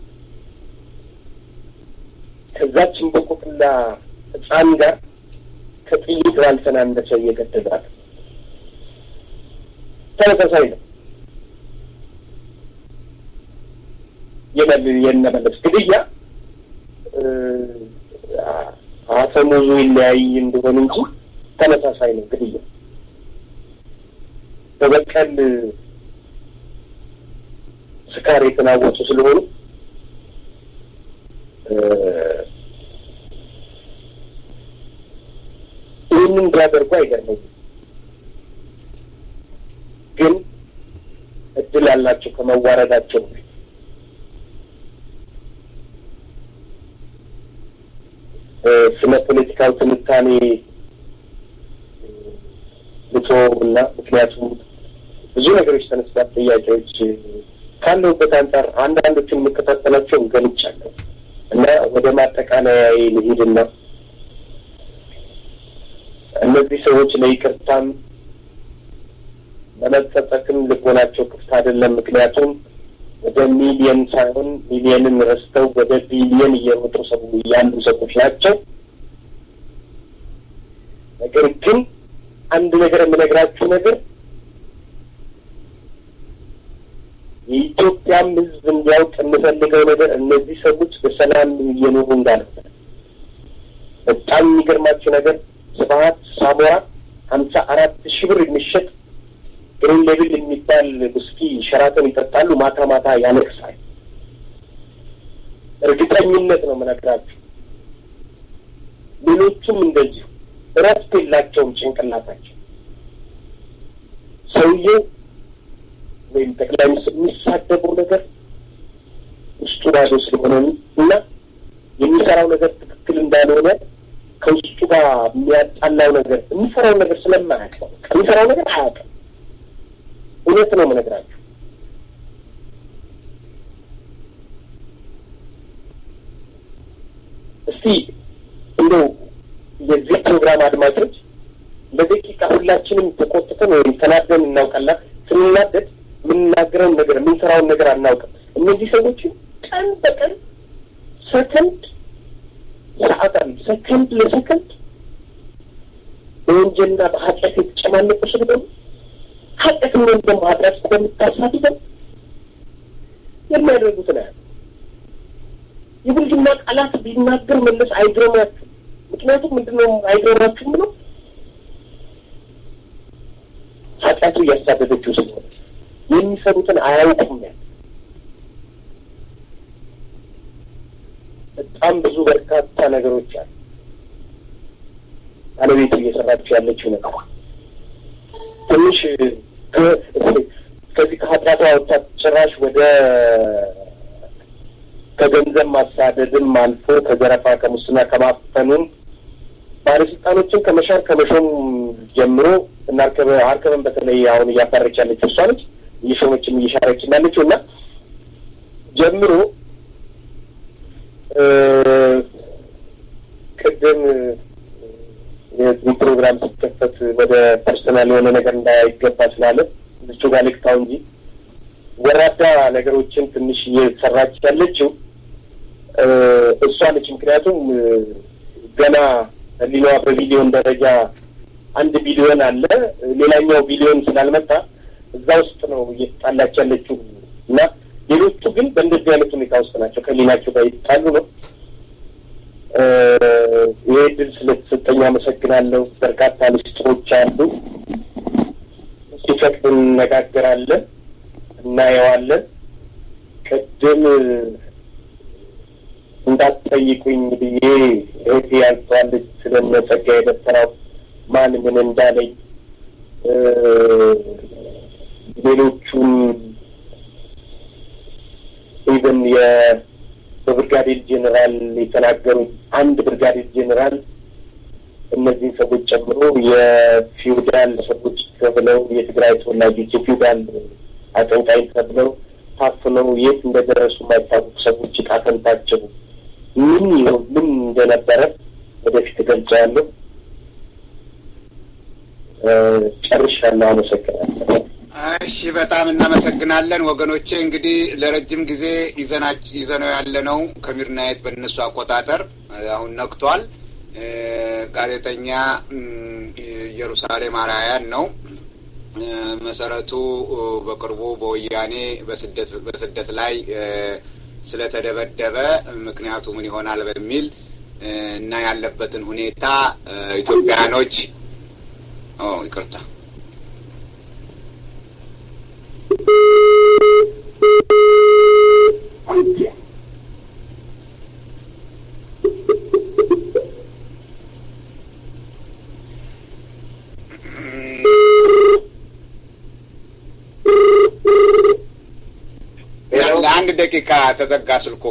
ከዛችን በቆቅላ ሕፃን ጋር ከጥይት ባልተናነሰ እየገደሏት ተመሳሳይ ነው። የነመለስ ግድያ አፈሙዙ ይለያይ እንደሆን እንጂ ተመሳሳይ ነው ግድያ በበቀል ስካር የተናወጡ ስለሆኑ ይህንን ቢያደርጉ አይገርመኝም። ግን እድል አላቸው ከመዋረዳቸው በፊት ስለ ፖለቲካው ትንታኔ ልቶ እና ምክንያቱም ብዙ ነገሮች ተነስቷል። ጥያቄዎች ካለሁበት አንጻር አንዳንዶችን የምከታተላቸውን ገልጫለሁ እና ወደ ማጠቃለያ ልሂድና እነዚህ ሰዎች ለይቅርታም ለመጸጸትም ልቦናቸው ክፍት አይደለም። ምክንያቱም ወደ ሚሊየን ሳይሆን ሚሊየንን ረስተው ወደ ቢሊየን እየሮጡ ሰው ያሉ ሰዎች ናቸው። ነገር ግን አንድ ነገር የምነግራችሁ ነገር የኢትዮጵያም ሕዝብ እንዲያውቅ የምፈልገው ነገር እነዚህ ሰዎች በሰላም እየኖሩ እንዳልሆነ በጣም የሚገርማችሁ ነገር ስብሀት ሳሞራ ሀምሳ አራት ሺህ ብር የሚሸጥ ግሪን ሌብል የሚባል ውስኪ ሸራተን ይጠጣሉ። ማታ ማታ ያለቅሳል። እርግጠኝነት ነው የምነግራችሁ። ሌሎቹም እንደዚሁ እረፍት የላቸውም ጭንቅላታቸው። ሰውየው ወይም ጠቅላይ ሚኒስትር የሚሳደበው ነገር ውስጡ ባዶ ስለሆነ እና የሚሰራው ነገር ትክክል እንዳልሆነ ከውስጡ ጋር የሚያጣላው ነገር የሚሰራው ነገር ስለማያውቅ ነው። የሚሰራው ነገር አያውቅም። እውነት ነው የምነግራችሁ። እስቲ እንደው የዚህ ፕሮግራም አድማጮች ለደቂቃ ሁላችንም ተቆጥተን ወይም ተናደን እናውቃለን። ስንናደድ የምንናገረውን ነገር የምንሰራውን ነገር አናውቅም። እነዚህ ሰዎችን ቀን በቀን ሰከንድ ሰዓት አሉ ሰከንድ ለሰከንድ በወንጀልና በኃጢአት የተጨማለቁ ስለሆኑ ኃጢአት ወይም ደግሞ ኃጢአት ስለምታሳድበው የሚያደርጉትን ያህል የብልግና ቃላት ቢናገር መለስ አይግረማችሁ። ምክንያቱም ምንድነው አይግረማችሁ ብለው ኃጢአቱ እያሳደደችው ስለሆነ የሚሰሩትን አያውቁም። ያ በጣም ብዙ በርካታ ነገሮች አሉ። ባለቤቱ እየሰራችው ያለችው ነገር ትንሽ ከዚህ ከኃጢአቷ ወጥታ ጭራሽ ወደ ከገንዘብ ማሳደድም አልፎ ከዘረፋ ከሙስና ከማፈኑም ባለስልጣኖችን ከመሻር ከመሾም ጀምሮ እና ሀርከበን በተለይ አሁን እያባረች ያለችው እሷ ነች። እየሾመችም እየሻረች ያለችው እና ጀምሮ ቅድም የዚህ ፕሮግራም ሲከፈት ወደ ፐርሰናል የሆነ ነገር እንዳይገባ ስላለ ልቹ ጋር ልክታው እንጂ ወራዳ ነገሮችን ትንሽ እየሰራች ያለችው እሷ ነች። ምክንያቱም ገና ህሊናዋ በቢሊዮን ደረጃ አንድ ቢሊዮን አለ፣ ሌላኛው ቢሊዮን ስላልመጣ እዛ ውስጥ ነው እየተጣላች ያለችው እና ሌሎቹ ግን በእንደዚህ አይነት ሁኔታ ውስጥ ናቸው። ከህሊናቸው ጋር ይጣሉ ነው። ይህ ድል ስለተሰጠኝ አመሰግናለሁ። በርካታ ምስጢሮች አሉ። ሲፈቅድ እንነጋገራለን፣ እናየዋለን። ቅድም እንዳትጠይቁኝ ብዬ እህቴ ያልተዋለች ስለነ ጸጋዬ ደብተራው ማን ምን እንዳለኝ ሌሎቹም ኢቨን በብርጋዴር ጄኔራል የተናገሩት አንድ ብርጋዴር ጄኔራል እነዚህን ሰዎች ጨምሮ የፊውዳል ሰዎች ተብለው የትግራይ ተወላጆች የፊውዳል አቀንቃኝ ተብለው ታፍነው የት እንደደረሱ የማይታወቁ ሰዎች ዕጣ ፈንታቸው ምን ይሆን ምን እንደነበረ ወደፊት እገልጸዋለሁ። ጨርሻለሁ። አመሰግናለሁ። እሺ በጣም እናመሰግናለን ወገኖቼ። እንግዲህ ለረጅም ጊዜ ይዘነው ያለነው ከሚድናይት በእነሱ አቆጣጠር አሁን ነክቷል። ጋዜጠኛ ኢየሩሳሌም አርአያን ነው። መሰረቱ በቅርቡ በወያኔ በስደት ላይ ስለተደበደበ ምክንያቱ ምን ይሆናል በሚል እና ያለበትን ሁኔታ ኢትዮጵያኖች ይቅርታ ለአንድ ደቂቃ ተዘጋ ስልኩ።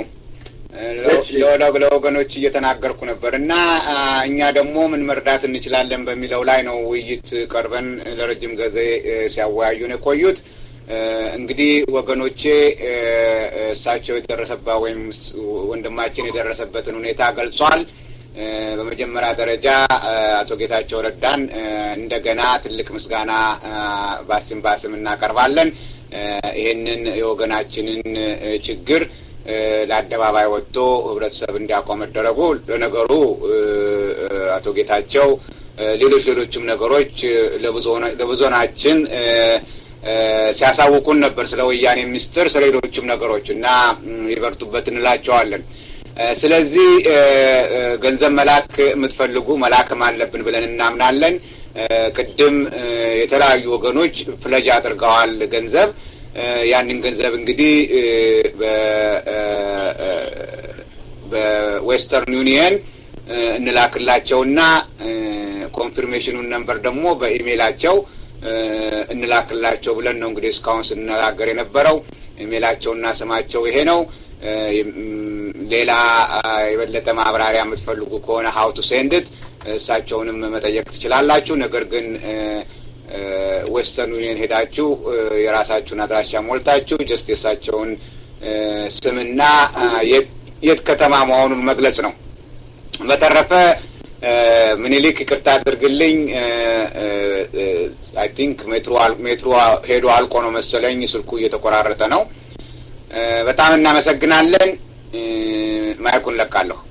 ለወገኖች እየተናገርኩ ነበር እና እኛ ደግሞ ምን መርዳት እንችላለን በሚለው ላይ ነው ውይይት ቀርበን ለረጅም ጊዜ ሲያወያዩን የቆዩት። እንግዲህ ወገኖቼ እሳቸው የደረሰባ ወይም ወንድማችን የደረሰበትን ሁኔታ ገልጿል። በመጀመሪያ ደረጃ አቶ ጌታቸው ረዳን እንደገና ትልቅ ምስጋና ባስም ባስም እናቀርባለን። ይሄንን የወገናችንን ችግር ለአደባባይ ወጥቶ ህብረተሰብ እንዲያውቀው መደረጉ ለነገሩ አቶ ጌታቸው ሌሎች ሌሎችም ነገሮች ለብዙናችን ሲያሳውቁን ነበር ስለ ወያኔ ሚስጥር፣ ስለ ሌሎችም ነገሮች እና ይበርቱበት እንላቸዋለን። ስለዚህ ገንዘብ መላክ የምትፈልጉ መላክም አለብን ብለን እናምናለን። ቅድም የተለያዩ ወገኖች ፕለጅ አድርገዋል ገንዘብ ያንን ገንዘብ እንግዲህ በዌስተርን ዩኒየን እንላክላቸውና ኮንፊርሜሽኑን ነንበር ደግሞ በኢሜይላቸው እንላክላቸው ብለን ነው እንግዲህ እስካሁን ስንነጋገር የነበረው። ኢሜይላቸውና ስማቸው ይሄ ነው። ሌላ የበለጠ ማብራሪያ የምትፈልጉ ከሆነ ሀው ቱ ሴንድት እሳቸውንም መጠየቅ ትችላላችሁ። ነገር ግን ዌስተርን ዩኒየን ሄዳችሁ የራሳችሁን አድራሻ ሞልታችሁ ጀስት የእሳቸውን ስምና የት ከተማ መሆኑን መግለጽ ነው። በተረፈ ምኒልክ ይቅርታ አድርግልኝ። አይ ቲንክ ሜትሮ ሄዶ አልቆ ነው መሰለኝ ስልኩ እየተቆራረጠ ነው። በጣም እናመሰግናለን። ማይኩን ለቃለሁ።